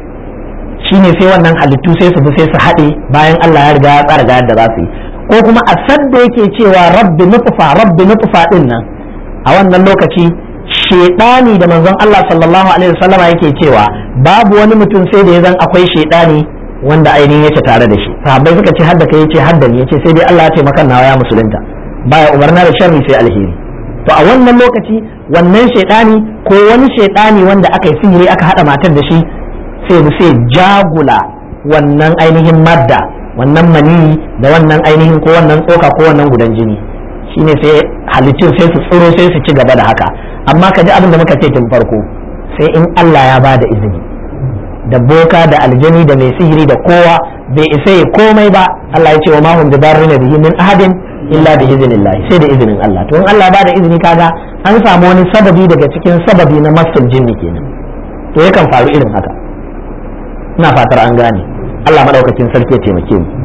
shine sai wannan halittu sai su bi sai su haɗe bayan Allah ya riga ya tsara ga yadda za su yi ko kuma a sadda yake cewa rabbi nutfa rabbi nutfa din nan a wannan lokaci shedani da manzon Allah sallallahu alaihi wasallam yake cewa babu wani mutum sai da ya zan akwai shedani wanda ainihin yake tare da shi sahabbai suka ce hadda kai yace hadda ni yace sai dai Allah ya taimaka nawa ya musulunta baya umarna da sharri sai alheri to a wannan lokaci wannan shedani ko wani shedani wanda aka yi sihiri aka hada matar da shi sai da sai jagula wannan ainihin madda wannan maniyi da wannan ainihin ko wannan tsoka ko wannan gudan jini shine sai halittun sai su tsiro sai su ci gaba da haka amma ka ji abin da muka ce tun farko sai in Allah ya ba da izini da boka da aljani da mai sihiri da kowa bai isa ya komai ba Allah ya ce wa mahum da darrina bihi min ahadin illa bi iznillah sai da izinin Allah to in Allah ba da izini kaga an samu wani sababi daga cikin sababi na masul jinni kenan to yakan faru irin haka ina fatar an gane Allah madaukakin sarki ya taimake mu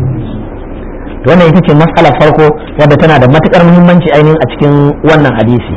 wannan ita ce matsalar farko wadda tana da matukar muhimmanci ainihin a cikin wannan hadisi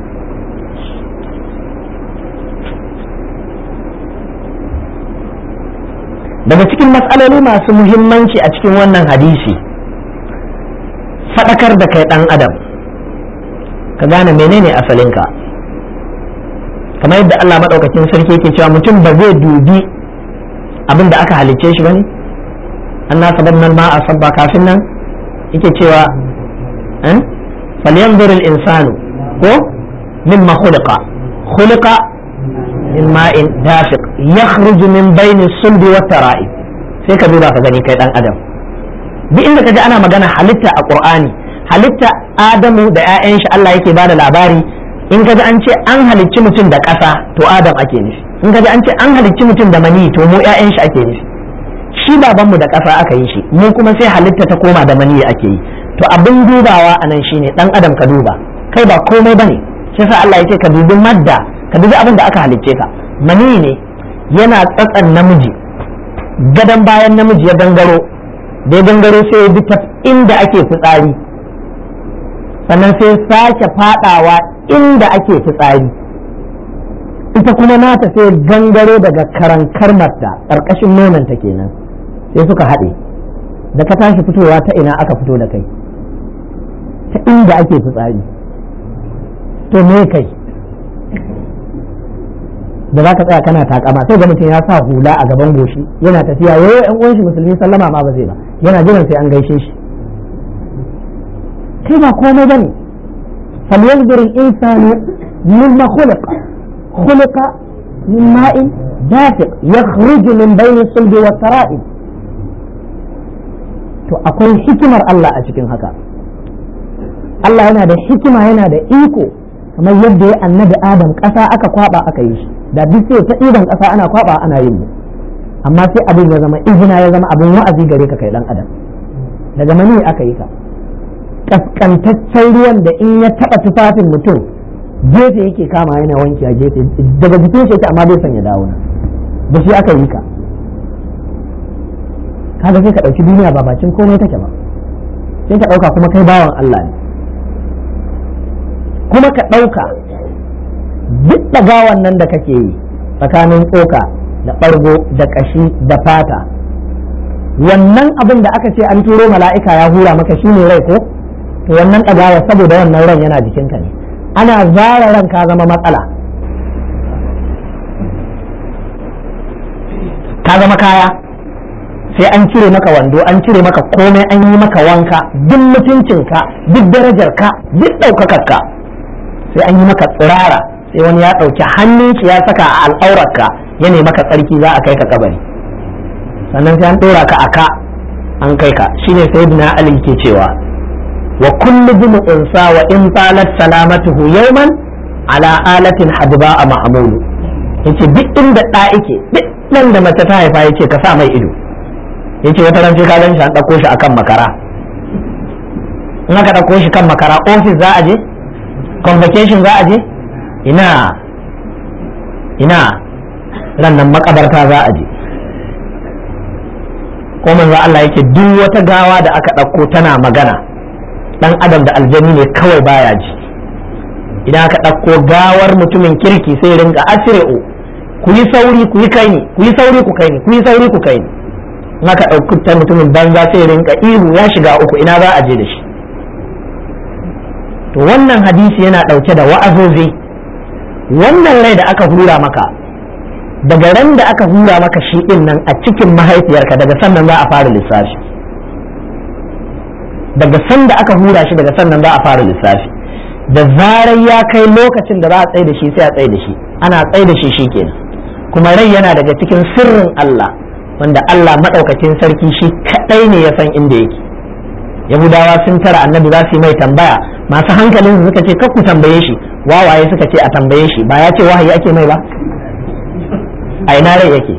daga cikin matsaloli masu muhimmanci a cikin wannan hadisi faɗakar da kai ɗan adam ka gane menene asalinka kamar yadda Allah maɗaukakin sarki yake cewa mutum ba zai dubi abin da aka halicce shi bane an na saban nan ma a sabba kafin nan yake cewa falyanzur al-insanu ko mimma khuliqa khuliqa min ma'in dafiq yakhruju min bayni sulbi wa tara'ib sai ka duba ka gani kai dan adam duk inda ka ji ana magana halitta a qur'ani halitta adamu da 'ya'yan shi Allah yake bada labari in ka ji an ce an halicci mutum da ƙasa to adam ake nufi in ka ji an ce an halicci mutum da mani to mu 'ya'yan shi ake nufi shi babanmu da ƙasa aka yi shi mu kuma sai halitta ta koma da mani ake yi to abin dubawa a nan shine dan adam ka duba kai ba komai bane shi yasa Allah yake ka dubi madda ka dubi abin da aka halicce ka mani ne yana tsatsan namiji gadon bayan namiji ya gangaro da ya gangaro sai ya bi ta inda ake fitsari sannan sai sake fadawa inda ake fitsari ita kuma nata sai gangaro daga karankar marta ƙarƙashin nonanta kenan sai suka haɗe da ka tashi fitowa ta ina aka fito da kai ta inda ake fitsari to me kai da za ka tsaya kana takama sai ga mutum ya sa hula a gaban goshi yana tafiya yayo yan uwan shi musulmi sallama ma ba zai ba yana jiran sai an gaishe shi kai ba komai bane falyanzur al-insanu mimma khuliqa khuliqa min ma'in dafiq yakhruju min bayni sulbi wa tara'ib to akwai hikimar Allah a cikin haka Allah yana da hikima yana da iko kamar yadda ya annabi Adam ƙasa aka kwaba aka yi shi da duk sai ta ɗiban ƙasa ana kwaba ana yin mu amma sai abin ya zama izina ya zama abin wa'azi gare ka kai dan adam daga mani aka yi ka kaskantaccen ruwan da in ya taɓa tufafin mutum gefe yake kama yana wanki a gefe daga jikin shi amma bai son ya dawo na da shi aka yi ka kaga sai ka ɗauki duniya ba bacin komai take ba sai ka ɗauka kuma kai bawan Allah ne kuma ka ɗauka duk ɗagawan nan da kake yi tsakanin tsoka da ɓargo da ƙashi da fata wannan abin da aka ce an turo mala'ika ya hura maka shi ne rai ko to wannan ɗagawa saboda wannan ran yana jikinka ne ana zara ran ka zama matsala ka zama kaya sai an cire maka wando an cire maka komai an yi maka wanka duk mutuncinka duk darajarka duk ɗaukakarka sai an yi maka tsirara sai wani ya ɗauki hannun shi ya saka a al'aurarka ya nemi maka tsarki za a kai ka kabari sannan sai an ɗora ka a ka an kai ka shine sayyidina ali ke cewa wa kullu bin unsa wa in talat salamatuhu yawman ala alatin hadba a ma'amulu yace duk inda ɗa yake duk nan da mace ta haifa yace ka sa mai ido yace wata ran sai ka gan shi an ɗauko shi akan makara in aka ɗauko shi kan makara ofis za a je convocation za a je ina ina rannan makabarta za a je ko manzo Allah yake duk wata gawa da aka ɗauko tana magana dan adam da aljani ne kawai baya ji idan aka ɗauko gawar mutumin kirki sai rinka asir'u ku yi sauri ku yi kai ni ku yi sauri ku kai ni ku yi sauri ku kai ni in aka ɗauki ta mutumin banza sai rinka ihu ya shiga uku ina za a je da shi to wannan hadisi yana ɗauke da wa'azozi wannan rai da aka hura maka daga ran da aka hura maka shi ɗin nan a cikin mahaifiyarka daga sannan za a fara lissafi daga san da aka hura shi daga sannan za a fara lissafi da zarar ya kai lokacin da za a tsaye da shi sai a tsaye da shi ana tsaye da shi shikenan kuma rai yana daga cikin sirrin Allah wanda Allah maɗaukakin sarki shi kaɗai ne ya san inda yake yahudawa sun tara annabi za su yi mai tambaya masu hankalin suka ce ku tambaye shi wawaye suka ce a tambaye shi ba ya ce wahayi ake mai ba a ina rai yake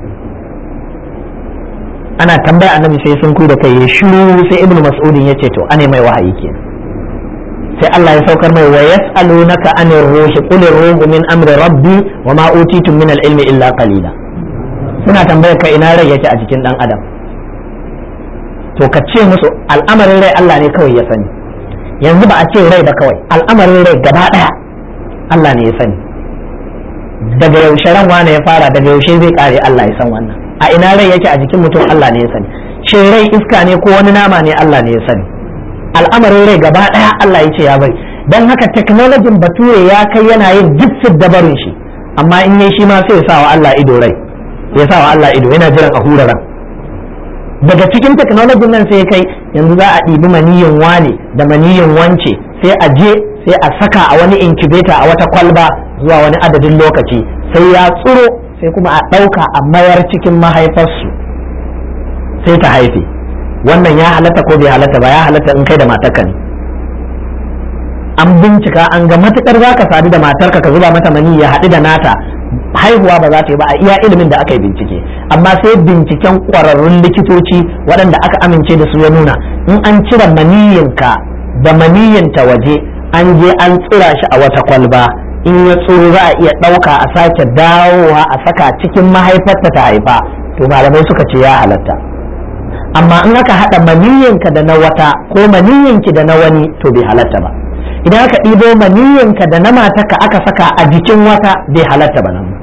ana tambaya annabi sai sun da kai ya shiru sai ibnu mas'udin ya ce to ane mai wahayi ke sai Allah ya saukar mai wa yas'alunaka anir ruhi qul ruhu min amri rabbi wa ma utitum min al-ilmi illa qalila suna tambayar ka ina rai yake a jikin dan adam to ka ce musu al'amarin rai Allah ne kawai ya sani yanzu ba a ce rai ba kawai al'amarin rai gaba daya Allah ne ya sani daga yaushe ran wane ya fara daga yaushe zai kare Allah ya san wannan a ina rai yake a jikin mutum Allah ne ya sani shin rai iska ne ko wani nama ne Allah ne ya sani al'amarin rai gaba daya Allah ya ce ya bari dan haka technology bature ya kai yana yin duk dabarin shi amma in yi shi ma sai ya sa wa Allah ido rai ya sa wa Allah ido yana jiran a hura ran daga cikin technology nan sai kai yanzu za a ɗibi maniyin wane da maniyin wance sai a je sai a saka a wani incubator a wata kwalba zuwa wani adadin lokaci sai ya tsuro sai kuma a ɗauka a mayar cikin mahaifarsu sai ta haife wannan ya halatta ko bai halatta ba ya halatta in kai da matarka ne an bincika an ga matukar za ka sadu da matarka ka zuba mata mani ya haɗu da nata haihuwa ba za ta yi ba a iya ilimin da aka yi bincike amma sai binciken ƙwararrun likitoci waɗanda aka amince da su ya nuna in an cire maniyinka da maniyinta waje an je an tsira shi a wata kwalba in ya tsoro za a iya ɗauka a sake dawowa a saka cikin mahaifarta ta haifa to malamai suka ce ya halatta amma in aka haɗa maniyinka da na wata ko maniyinki da na wani to bai halatta ba idan aka ɗibo maniyinka da na mataka aka saka a jikin wata bai halatta ba nan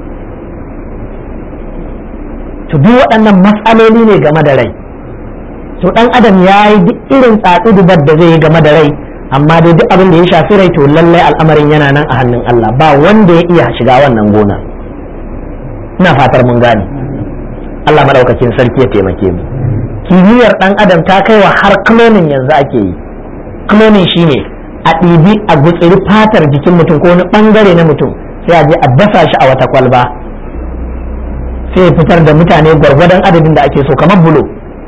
to duk waɗannan matsaloli ne game da rai to ɗan adam ya yi duk irin tsatsudubar da zai yi game da rai amma dai duk abin da ya shafi rai to lallai al'amarin yana nan a hannun Allah ba wanda ya iya shiga wannan gona ina fatar mun gane Allah madaukakin sarki ya taimake mu kimiyyar ɗan adam ta kai wa har cloning yanzu ake yi cloning shine a ɗibi a gutsiri fatar jikin mutum ko wani ɓangare na mutum sai a je a dasa shi a wata kwalba sai fitar da mutane gwargwadon adadin da ake so kamar bulo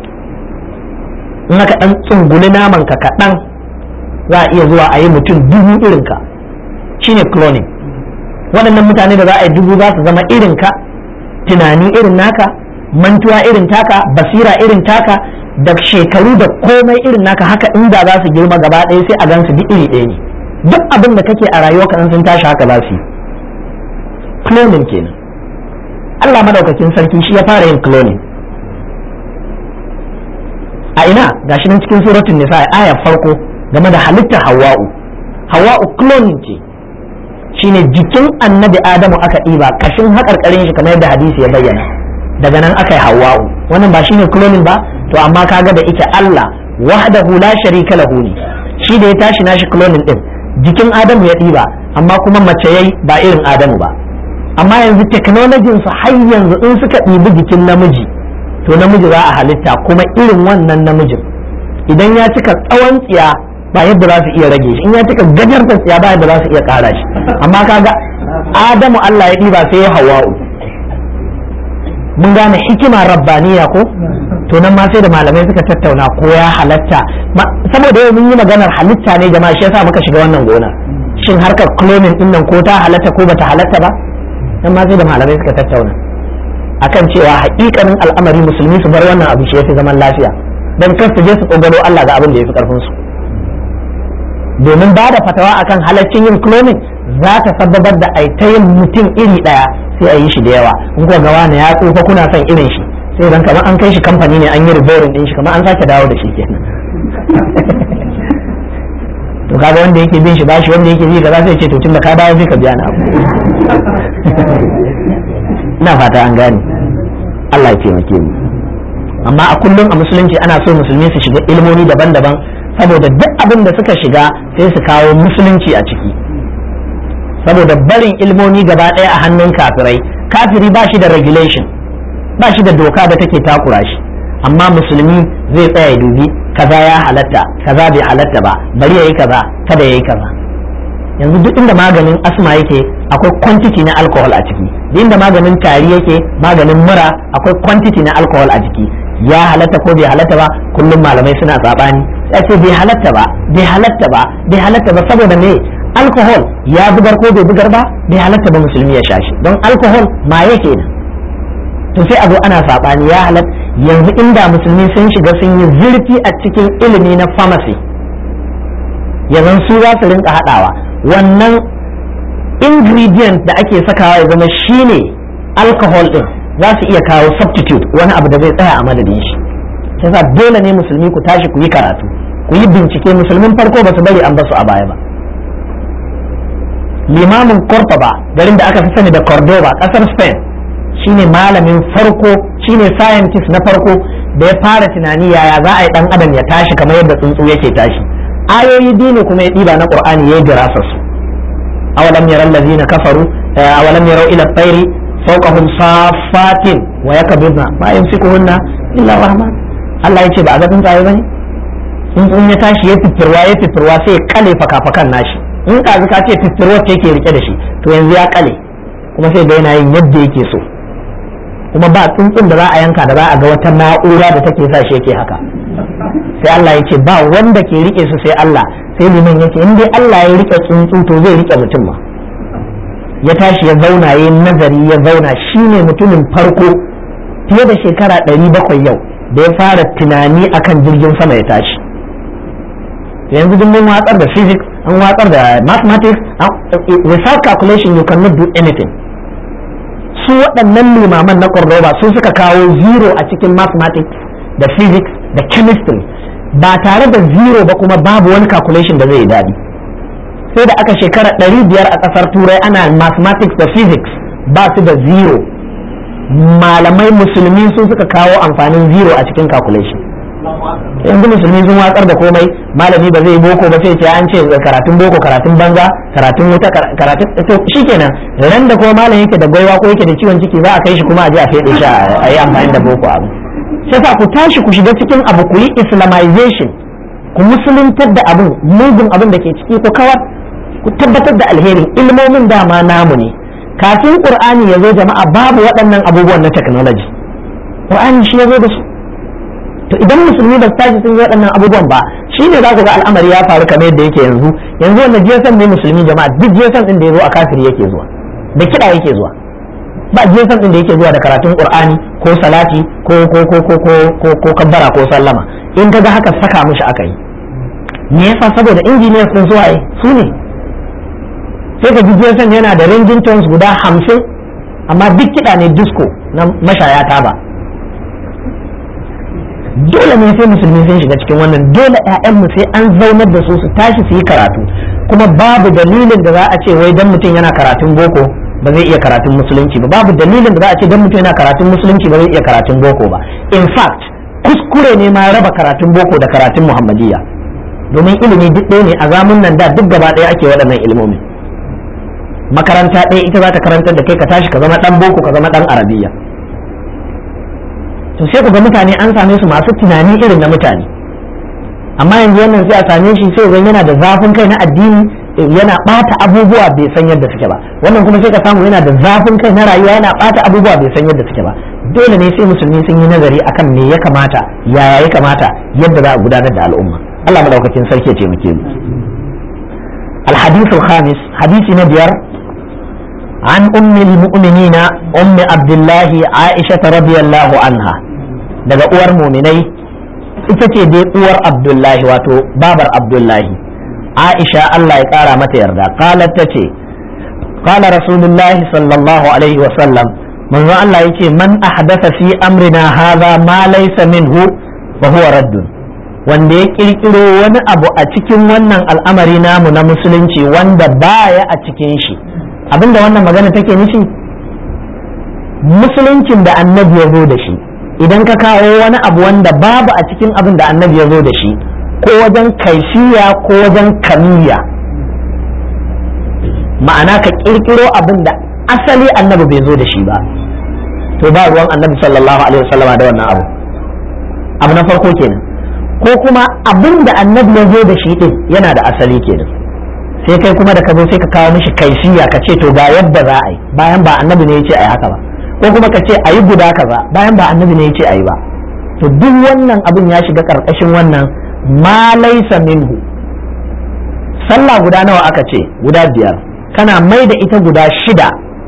in aka ɗan tsunguli naman ka kaɗan za a iya zuwa a yi mutum dubu irinka shine cloning waɗannan mutane da za a yi dubu za su zama irinka tunani irin naka mantuwa irin taka basira irin taka da shekaru da komai irin naka haka inda za su girma gaba ɗaya sai a gansu duk iri ɗaya ne duk abin da kake a rayuwa kan sun tashi haka za su yi cloning kenan Allah madaukakin sarki shi ya fara yin cloning a ina gashi nan cikin suratul nisa aya farko game da halittar hawa'u hawa'u cloning ce shine jikin annabi adamu aka ɗiba kashin haƙarƙarin shi kamar yadda hadisi ya bayyana daga nan aka yi hawa'u wannan ba shine cloning ba to amma kaga da ike Allah wahdahu la sharika lahu ne shi da ya tashi nashi cloning din jikin adamu ya ɗiba amma kuma mace yayi ba irin adamu ba amma yanzu technology su har yanzu in suka ɗibi jikin namiji to namiji za a halitta kuma irin wannan namijin idan ya cika tsawon tsiya ba yadda za su iya rage shi in ya cika gajarta tsiya ba yadda za su iya ƙara shi amma kaga adamu Allah ya ɗiba sai ya hawa'u mun gane hikima rabbaniya ko to nan ma sai da malamai suka tattauna ko ya halatta saboda yau mun yi maganar halitta ne jama'a shi yasa muka shiga wannan gona shin harkar cloning din nan ko ta halatta ko bata halatta ba nan ma sai da malamai suka tattauna akan cewa haƙiƙanin al'amari musulmi su bar wannan abu shi yafi zaman lafiya dan kar su je su tsogaro Allah ga abin da yafi karfin su domin ba da fatawa akan halaccin yin cloning za ta sababar da aitayin mutum iri daya sai a yi shi da yawa in kuwa gawa na ya tsufa kuna son irin shi sai dan kamar an kai shi kamfani ne an yi riborin din shi kamar an sake dawo da shi kenan to kaga wanda yake bin shi bashi wanda yake bi kaza sai ce to tunda ka dawo sai ka biya na abu ina fata an gane Allah ya taimake mu amma a kullum a musulunci ana so musulmi su shiga ilmomi daban-daban saboda duk abin da suka shiga sai su kawo musulunci a ciki saboda barin ilmomi gaba ɗaya a hannun kafirai kafiri ba shi da regulation ba shi da doka da take takura shi amma musulmi zai tsaya ya dubi kaza ya halatta kaza bai halatta ba bari yayi kaza kada yayi kaza yanzu duk inda maganin asma yake akwai quantity na alcohol a ciki duk inda maganin tari yake maganin mura akwai quantity na alcohol a ciki ya halatta ko bai halatta ba kullum malamai suna sabani sai ce bai halatta ba bai halatta ba bai halatta ba saboda me alcohol ya bugar ko bai bugar ba bai halatta ba musulmi ya sha shi don alcohol ma yake nan to sai a zo ana sabani ya halatta yanzu inda musulmi sun shiga sun yi zurfi a cikin ilimi na pharmacy yanzu su za su rinka haɗawa wannan ingredient da ake sakawa ya zama shine alcohol din za su iya kawo substitute wani abu da zai tsaya a madadin shi sai dole ne musulmi ku tashi ku yi karatu ku yi bincike musulmin farko ba su bari an basu a baya ba limamin cordoba garin da aka fi sani da cordoba kasar spain shine malamin farko shine scientist na farko da ya fara tunani yaya za a yi dan adam ya tashi kamar yadda tsuntsu yake tashi ayoyi biyu ne kuma ya ɗiba na qur'ani ya yi dirasa su awalam yaral ladina kafaru awalam yarau ila tsairi fawqahum safatin wa yakbudna ma yumsikuhunna illa rahman Allah ya ce ba a ga tsuntsaye bane tsuntsun ya tashi ya fitirwa ya fitirwa sai ya kale fakafakan nashi in ka ka ce fitirwa ce yake rike da shi to yanzu ya kale kuma sai ga yana yin yadda yake so kuma ba tsuntsun da za a yanka da za a ga wata na'ura da take sa shi yake haka sai Allah ya ce ba wanda ke rike su sai Allah sai liman yake in dai Allah ya rike tsuntsu to zai rike mutum ma ya tashi ya zauna ya nazari ya zauna shine mutumin farko fiye da shekara ɗari bakwai yau da ya fara tunani akan jirgin sama ya tashi yanzu duk mun watsar da physics an watsar da mathematics without calculation you cannot do anything su waɗannan limaman na Cordoba su suka kawo zero a cikin mathematics da physics da chemistry ba tare da zero ba kuma babu wani calculation da zai yi daɗi sai da aka shekara ɗari biyar a ƙasar turai ana mathematics da physics ba su da zero malamai musulmi sun suka kawo amfanin zero a cikin calculation yanzu musulmi sun watsar da komai malami ba zai boko ba sai ce an ce karatun boko karatun banza karatun wuta karatun to shikenan ran da kuma malam yake da gwaiwa ko yake da ciwon ciki za a kai shi kuma a je a fede shi a yi amfani da boko abu sai sa ku tashi ku shiga cikin abu ku yi islamization ku musuluntar da abin mugun abin da ke ciki ku kawar ku tabbatar da alherin ilmomin dama namu ne kafin qur'ani ya zo jama'a babu waɗannan abubuwan na technology qur'ani shi ya zo da su to idan musulmi ba su tashi sun yi waɗannan abubuwan ba shine za ku ga al'amari ya faru kamar yadda yake yanzu yanzu wannan jesan ne musulmi jama'a duk jesan din da ya zo a kafiri yake zuwa da kiɗa yake zuwa ba jesan din da yake zuwa da karatun qur'ani ko salati ko ko ko ko ko ko ko kabbara ko sallama in kaga haka saka mishi aka yi me yasa saboda engineers din su waye su ne sai ka ji jesan yana da ringing tones guda hamsin amma duk kiɗa ne disco na mashaya taba dole ne sai musulmi sun shiga cikin wannan dole mu sai an zaunar da su su tashi su yi karatu kuma babu dalilin da za a ce wai dan mutum yana karatun boko ba zai iya karatun musulunci ba babu dalilin da za a ce dan mutum yana karatun musulunci ba zai iya karatun boko ba in fact kuskure ne ma raba karatun boko da karatun muhammadiyya domin ilimi duk ɗaya ne a zamun nan da duk gaba ɗaya ake waɗannan ilimomi makaranta ɗaya ita za ta karantar da kai ka tashi ka zama ɗan boko ka zama ɗan arabiya to sai ku ga mutane an same su masu tunani irin na mutane amma yanzu wannan sai a same shi sai zan yana da zafin kai na addini yana bata abubuwa bai san yadda suke ba wannan kuma sai ka samu yana da zafin kai na rayuwa yana bata abubuwa bai san yadda suke ba dole ne sai musulmi sun yi nazari akan me ya kamata yaya ya kamata yadda za a gudanar da al'umma Allah madaukakin sarki ya taimake mu الحديث الخامس حديث نبير عن أم المؤمنين أم عبد الله عائشة رضي الله عنها daga uwar muminai ita ce dai uwar abdullahi wato babar abdullahi aisha Allah ya kara mata yarda qalat tace qala rasulullahi sallallahu alaihi wa sallam manzo Allah yace man ahdatha fi amrina hadha ma laysa minhu fa huwa raddun wanda ya kirkiro wani abu a cikin wannan al'amari namu na musulunci wanda baya a cikin shi abinda wannan magana take nufi musuluncin da annabi ya zo da shi idan ka kawo wani abu wanda babu a cikin abin da annabi ya zo da shi ko wajen kaifiya ko wajen kamiya ma'ana ka kirkiro abin da asali annabi bai zo da shi ba to ba ruwan annabi sallallahu alaihi wasallama da wannan abu abu na farko kenan ko kuma abin da annabi ya zo da shi din yana da asali kenan sai kai kuma da ka zo sai ka kawo mishi kaifiya ka ce to ga yadda za a yi bayan ba annabi ne ya ce a yi haka ba ko kuma ka ce a yi guda kaza bayan ba annabi ne ya ce a yi ba to duk wannan abin ya shiga karkashin wannan ma laisa minhu sallah guda nawa aka ce guda biyar kana mai da ita guda shida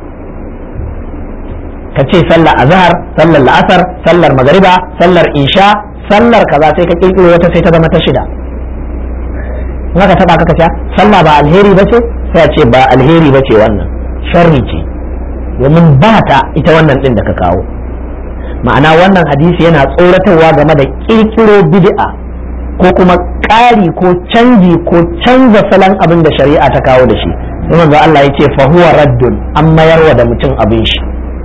ka ce sallar azhar sallar la'asar sallar magariba sallar isha sallar kaza sai ka kirkiro wata sai ta zama ta shida in aka taba kaka ce sallah ba alheri ba ce sai a ce ba alheri ba ce wannan sharri ce domin ba ta ita wannan din da ka kawo ma'ana wannan hadisi yana tsoratarwa game da kirkiro bid'a ko kuma ƙari ko canji ko canza salon abin da shari'a ta kawo da shi sai manzo Allah ya ce fa huwa raddun an mayarwa da mutum abin shi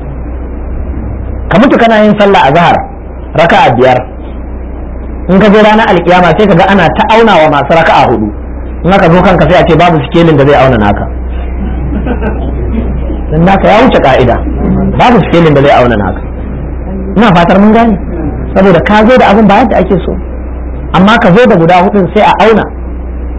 ka mutu kana yin sallah azhar raka'a biyar in ka je ranar alkiyama sai ka ga ana ta aunawa masu raka'a hudu in aka zo kanka sai a ce babu sikelin da zai auna naka dan naka ya wuce ka'ida babu sikelin da zai auna naka ina fatar mun gane saboda ka zo da abin ba yadda ake so amma ka zo da guda hudun sai a auna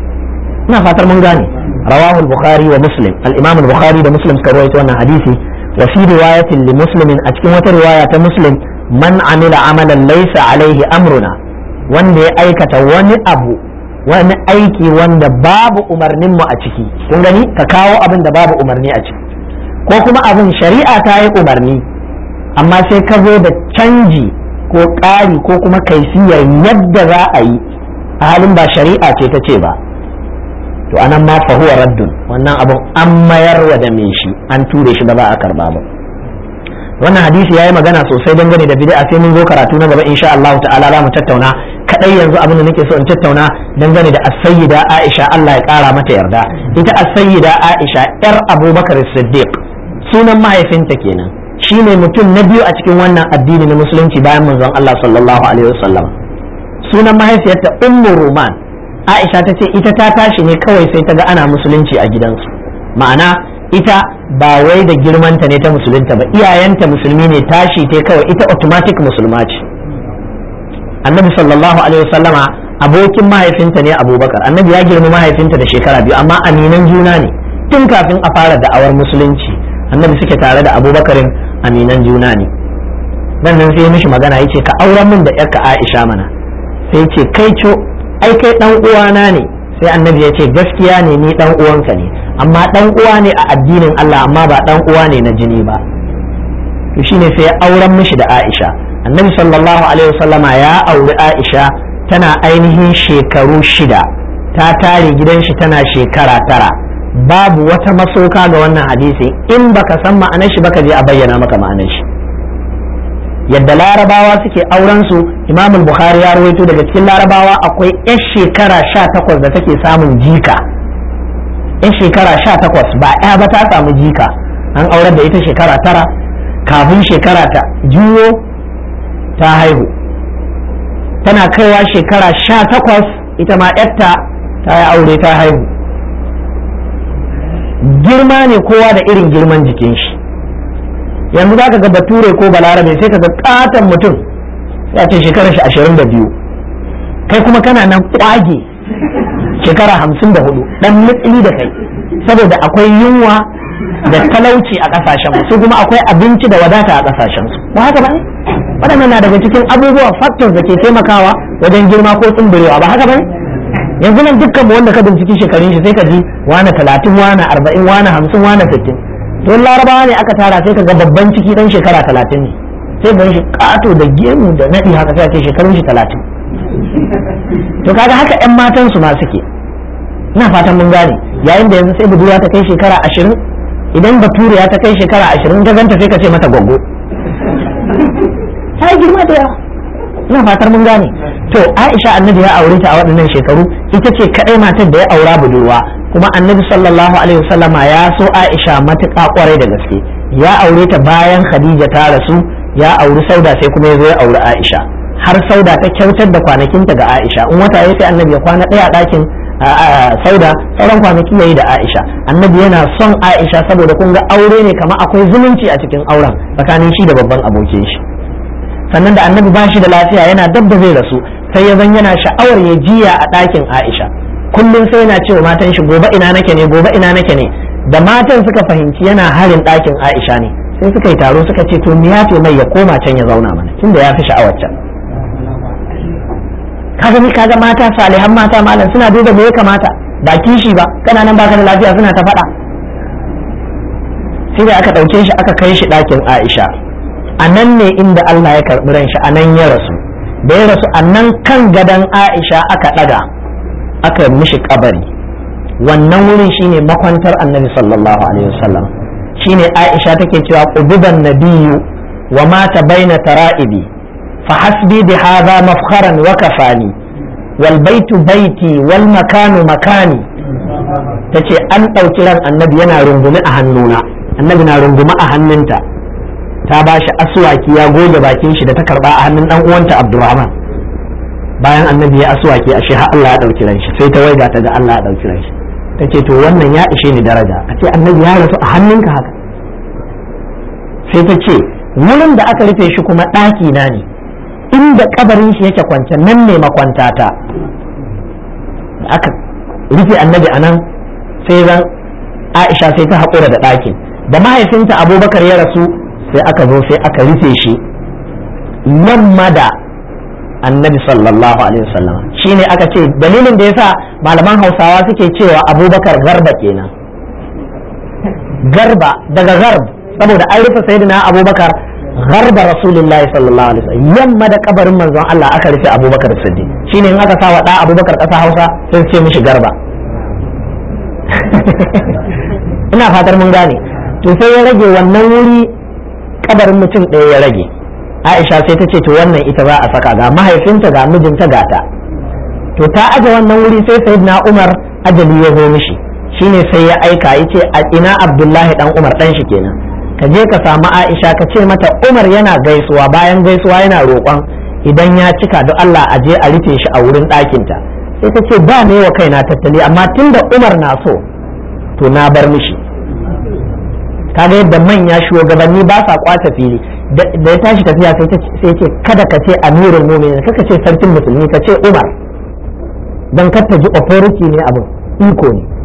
ina fatar mun gane rawahu al-bukhari wa muslim al-imam al-bukhari da muslim suka rawaito wannan hadisi wa fi riwayatin li muslimin a cikin wata riwaya ta muslim man amila amalan laysa alaihi amruna wanda ya aikata wani abu wani aiki wanda babu umarnin mu a ciki kun gani ka kawo abin da babu umarni a ciki ko kuma abin shari'a ta yi umarni amma sai ka zo da canji ko ƙari ko kuma kaifiyar yadda za a yi a halin ba shari'a ce ta ce ba to anan ma fa huwa raddun wannan abun an mayarwa da me shi an ture shi ba za a karba ba wannan hadisi yayi magana sosai dangane da bid'a sai mun zo karatu na gaba insha Allah ta'ala za mu tattauna kadai yanzu abin da nake so in tattauna dangane da as-sayyida Aisha Allah ya kara mata yarda ita as-sayyida Aisha yar Abubakar Siddiq sunan mahaifinta kenan shine mutum na biyu a cikin wannan addini na musulunci bayan manzon Allah sallallahu alaihi wasallam sunan mahaifiyarta Ummu Ruman Aisha ta ce ita ta tashi ne kawai sai ta ga ana musulunci a gidansu ma'ana ita ba wai da girmanta ne ta musulunta ba iyayenta musulmi ne tashi ta kawai ita automatic musulma ce annabi sallallahu alaihi wasallama abokin mahaifinta ne abubakar annabi ya girma mahaifinta da shekara biyu amma aminan juna ne tun kafin a fara da'awar musulunci annabi suke tare da abubakarin aminan juna ne nan nan sai mishi magana yace ka auren min da yarka aisha mana sai ce kai co ai kai dan uwana ne sai annabi ya ce gaskiya ne ni dan uwanka ne amma dan uwa ne a addinin Allah amma ba dan uwa ne na jini ba to shine sai ya auren mishi da Aisha annabi sallallahu alaihi wasallama ya auri Aisha tana ainihin shekaru shida ta tare gidan shi tana shekara tara babu wata masoka ga wannan hadisi in baka san ma'anar shi baka je a bayyana maka ma'anar shi yadda larabawa suke auren su imam bukhari ya rawaito daga cikin larabawa akwai yan shekara sha takwas da take samun jika yan shekara sha takwas ba ya ba ta samu jika an aurar da ita shekara tara kafin shekara ta juyo ta haihu tana kaiwa shekara sha takwas ita ma yarta ta yi aure ta haihu girma ne kowa da irin girman jikin shi yanzu za ka ga bature ko balarabe sai ka ga katon mutum ya ce shekarar shi ashirin da biyu kai kuma kana nan kwage shekara hamsin da hudu dan mutsili da kai saboda akwai yunwa da talauci a kasashen su kuma akwai abinci da wadata a kasashen su ba haka ba ne waɗannan na daga cikin abubuwa factors da ke taimakawa wajen girma ko tsumburewa ba haka ba ne yanzu nan dukkan wanda ka binciki shekarun shi sai ka ji wane talatin wane arba'in wane hamsin wane sittin don larabawa ne aka tara sai ka ga babban ciki dan shekara talatin ne sai gan shi kato da gemu da naɗi haka sai ce shekarun shi talatin to kaga haka yan matan su ma suke ina fatan mun gane yayin da yanzu sai budurwa ta kai shekara ashirin idan baturiya ta kai shekara ashirin ta ganta sai ka ce mata gwaggo ta yi girma da yawa ina fatar mun gane to aisha annabi ya aure ta a waɗannan shekaru ita ce kaɗai matar da ya aura budurwa kuma annabi sallallahu alaihi wasallama ya so aisha matuƙa kwarai da gaske ya aure ta bayan khadija ta rasu ya auri sauda sai kuma ya zo ya auri aisha har sauda ta kyautar da kwanakinta ga aisha in wata ya sai annabi ya kwana ɗaya a ɗakin sauda sauran kwanaki yayi da aisha annabi yana son aisha saboda kun ga aure ne kamar akwai zumunci a cikin auren tsakanin shi da babban abokin shi sannan da annabi ba shi da lafiya yana dab da zai rasu sai ya zan yana sha'awar ya jiya a ɗakin aisha kullum sai yana cewa matan shi gobe ina nake ne gobe ina nake ne da matan suka fahimci yana harin ɗakin aisha ne sai suka yi taro suka ce to ya ce mai ya koma can ya zauna mana tunda ya fi sha'awar can kaga ni kaga mata salihan mata malam suna duba me ya kamata ba kishi ba kana nan baka da lafiya suna ta faɗa sai da aka ɗauke shi aka kai shi ɗakin aisha a nan ne inda Allah ya karɓi ran shi a nan ya rasu da ya rasu a nan kan gadon aisha aka ɗaga aka mishi kabari wannan wurin shine makwantar annabi sallallahu alaihi wasallam shine aisha take cewa quduban nabiyyu wa mata baina tara'ibi fa hasbi bi hadha mafkharan wa kafani wal baitu baiti wal makanu makani tace an ɗauki ran annabi yana rungumi a hannuna annabi na rungumi a hannunta ta ba shi aswaki ya goge bakin shi da ta karba a hannun dan uwanta Abdurrahman bayan annabi ya aswaki a shi har Allah ya dauki ran shi sai ta waiga ta ga Allah ya dauki ran shi tace to wannan ya ishe ni daraja a ce annabi ya rasu a hannunka haka sai ta ce wurin da aka rufe shi kuma ɗaki na ne inda kabarin shi yake kwance nan ne makwantata aka rufe annabi a nan sai zan Aisha sai ta haƙura da ɗakin da mahaifinta abubakar ya rasu sai aka zo sai aka rufe shi yamma da annabi sallallahu alaihi wasallam shine aka ce dalilin da yasa malaman hausawa suke cewa abubakar garba kenan garba daga garb saboda an rufe sayyidina abubakar garba rasulullahi sallallahu alaihi wasallam yamma da kabarin manzon Allah aka rufe abubakar siddiq shine in aka sa wa da abubakar kasa hausa sai ce mishi garba ina fatar mun gane to sai ya rage wannan wuri kabarin mutum ɗaya ya rage aisha sai ta ce to wannan ita za a saka ga mahaifinta ga mijinta gata to ta aje wannan wuri sai sayyidina umar ajali ya zo mishi shine sai ya aika ya ce a ina abdullahi dan umar dan shi kenan ka je ka samu aisha ka ce mata umar yana gaisuwa bayan gaisuwa yana roƙon idan ya cika duk allah a je a rufe shi a wurin ɗakinta sai ta ce ba ne wa kaina tattali amma tunda umar na so to na bar mishi kaga yadda manya shugabanni ba sa kwace fili da ya tashi tafiya sai ce kada ka ce amirul mu'minin kaka ce sarkin musulmi ka ce umar dan kar ta ji authority ne abin iko ne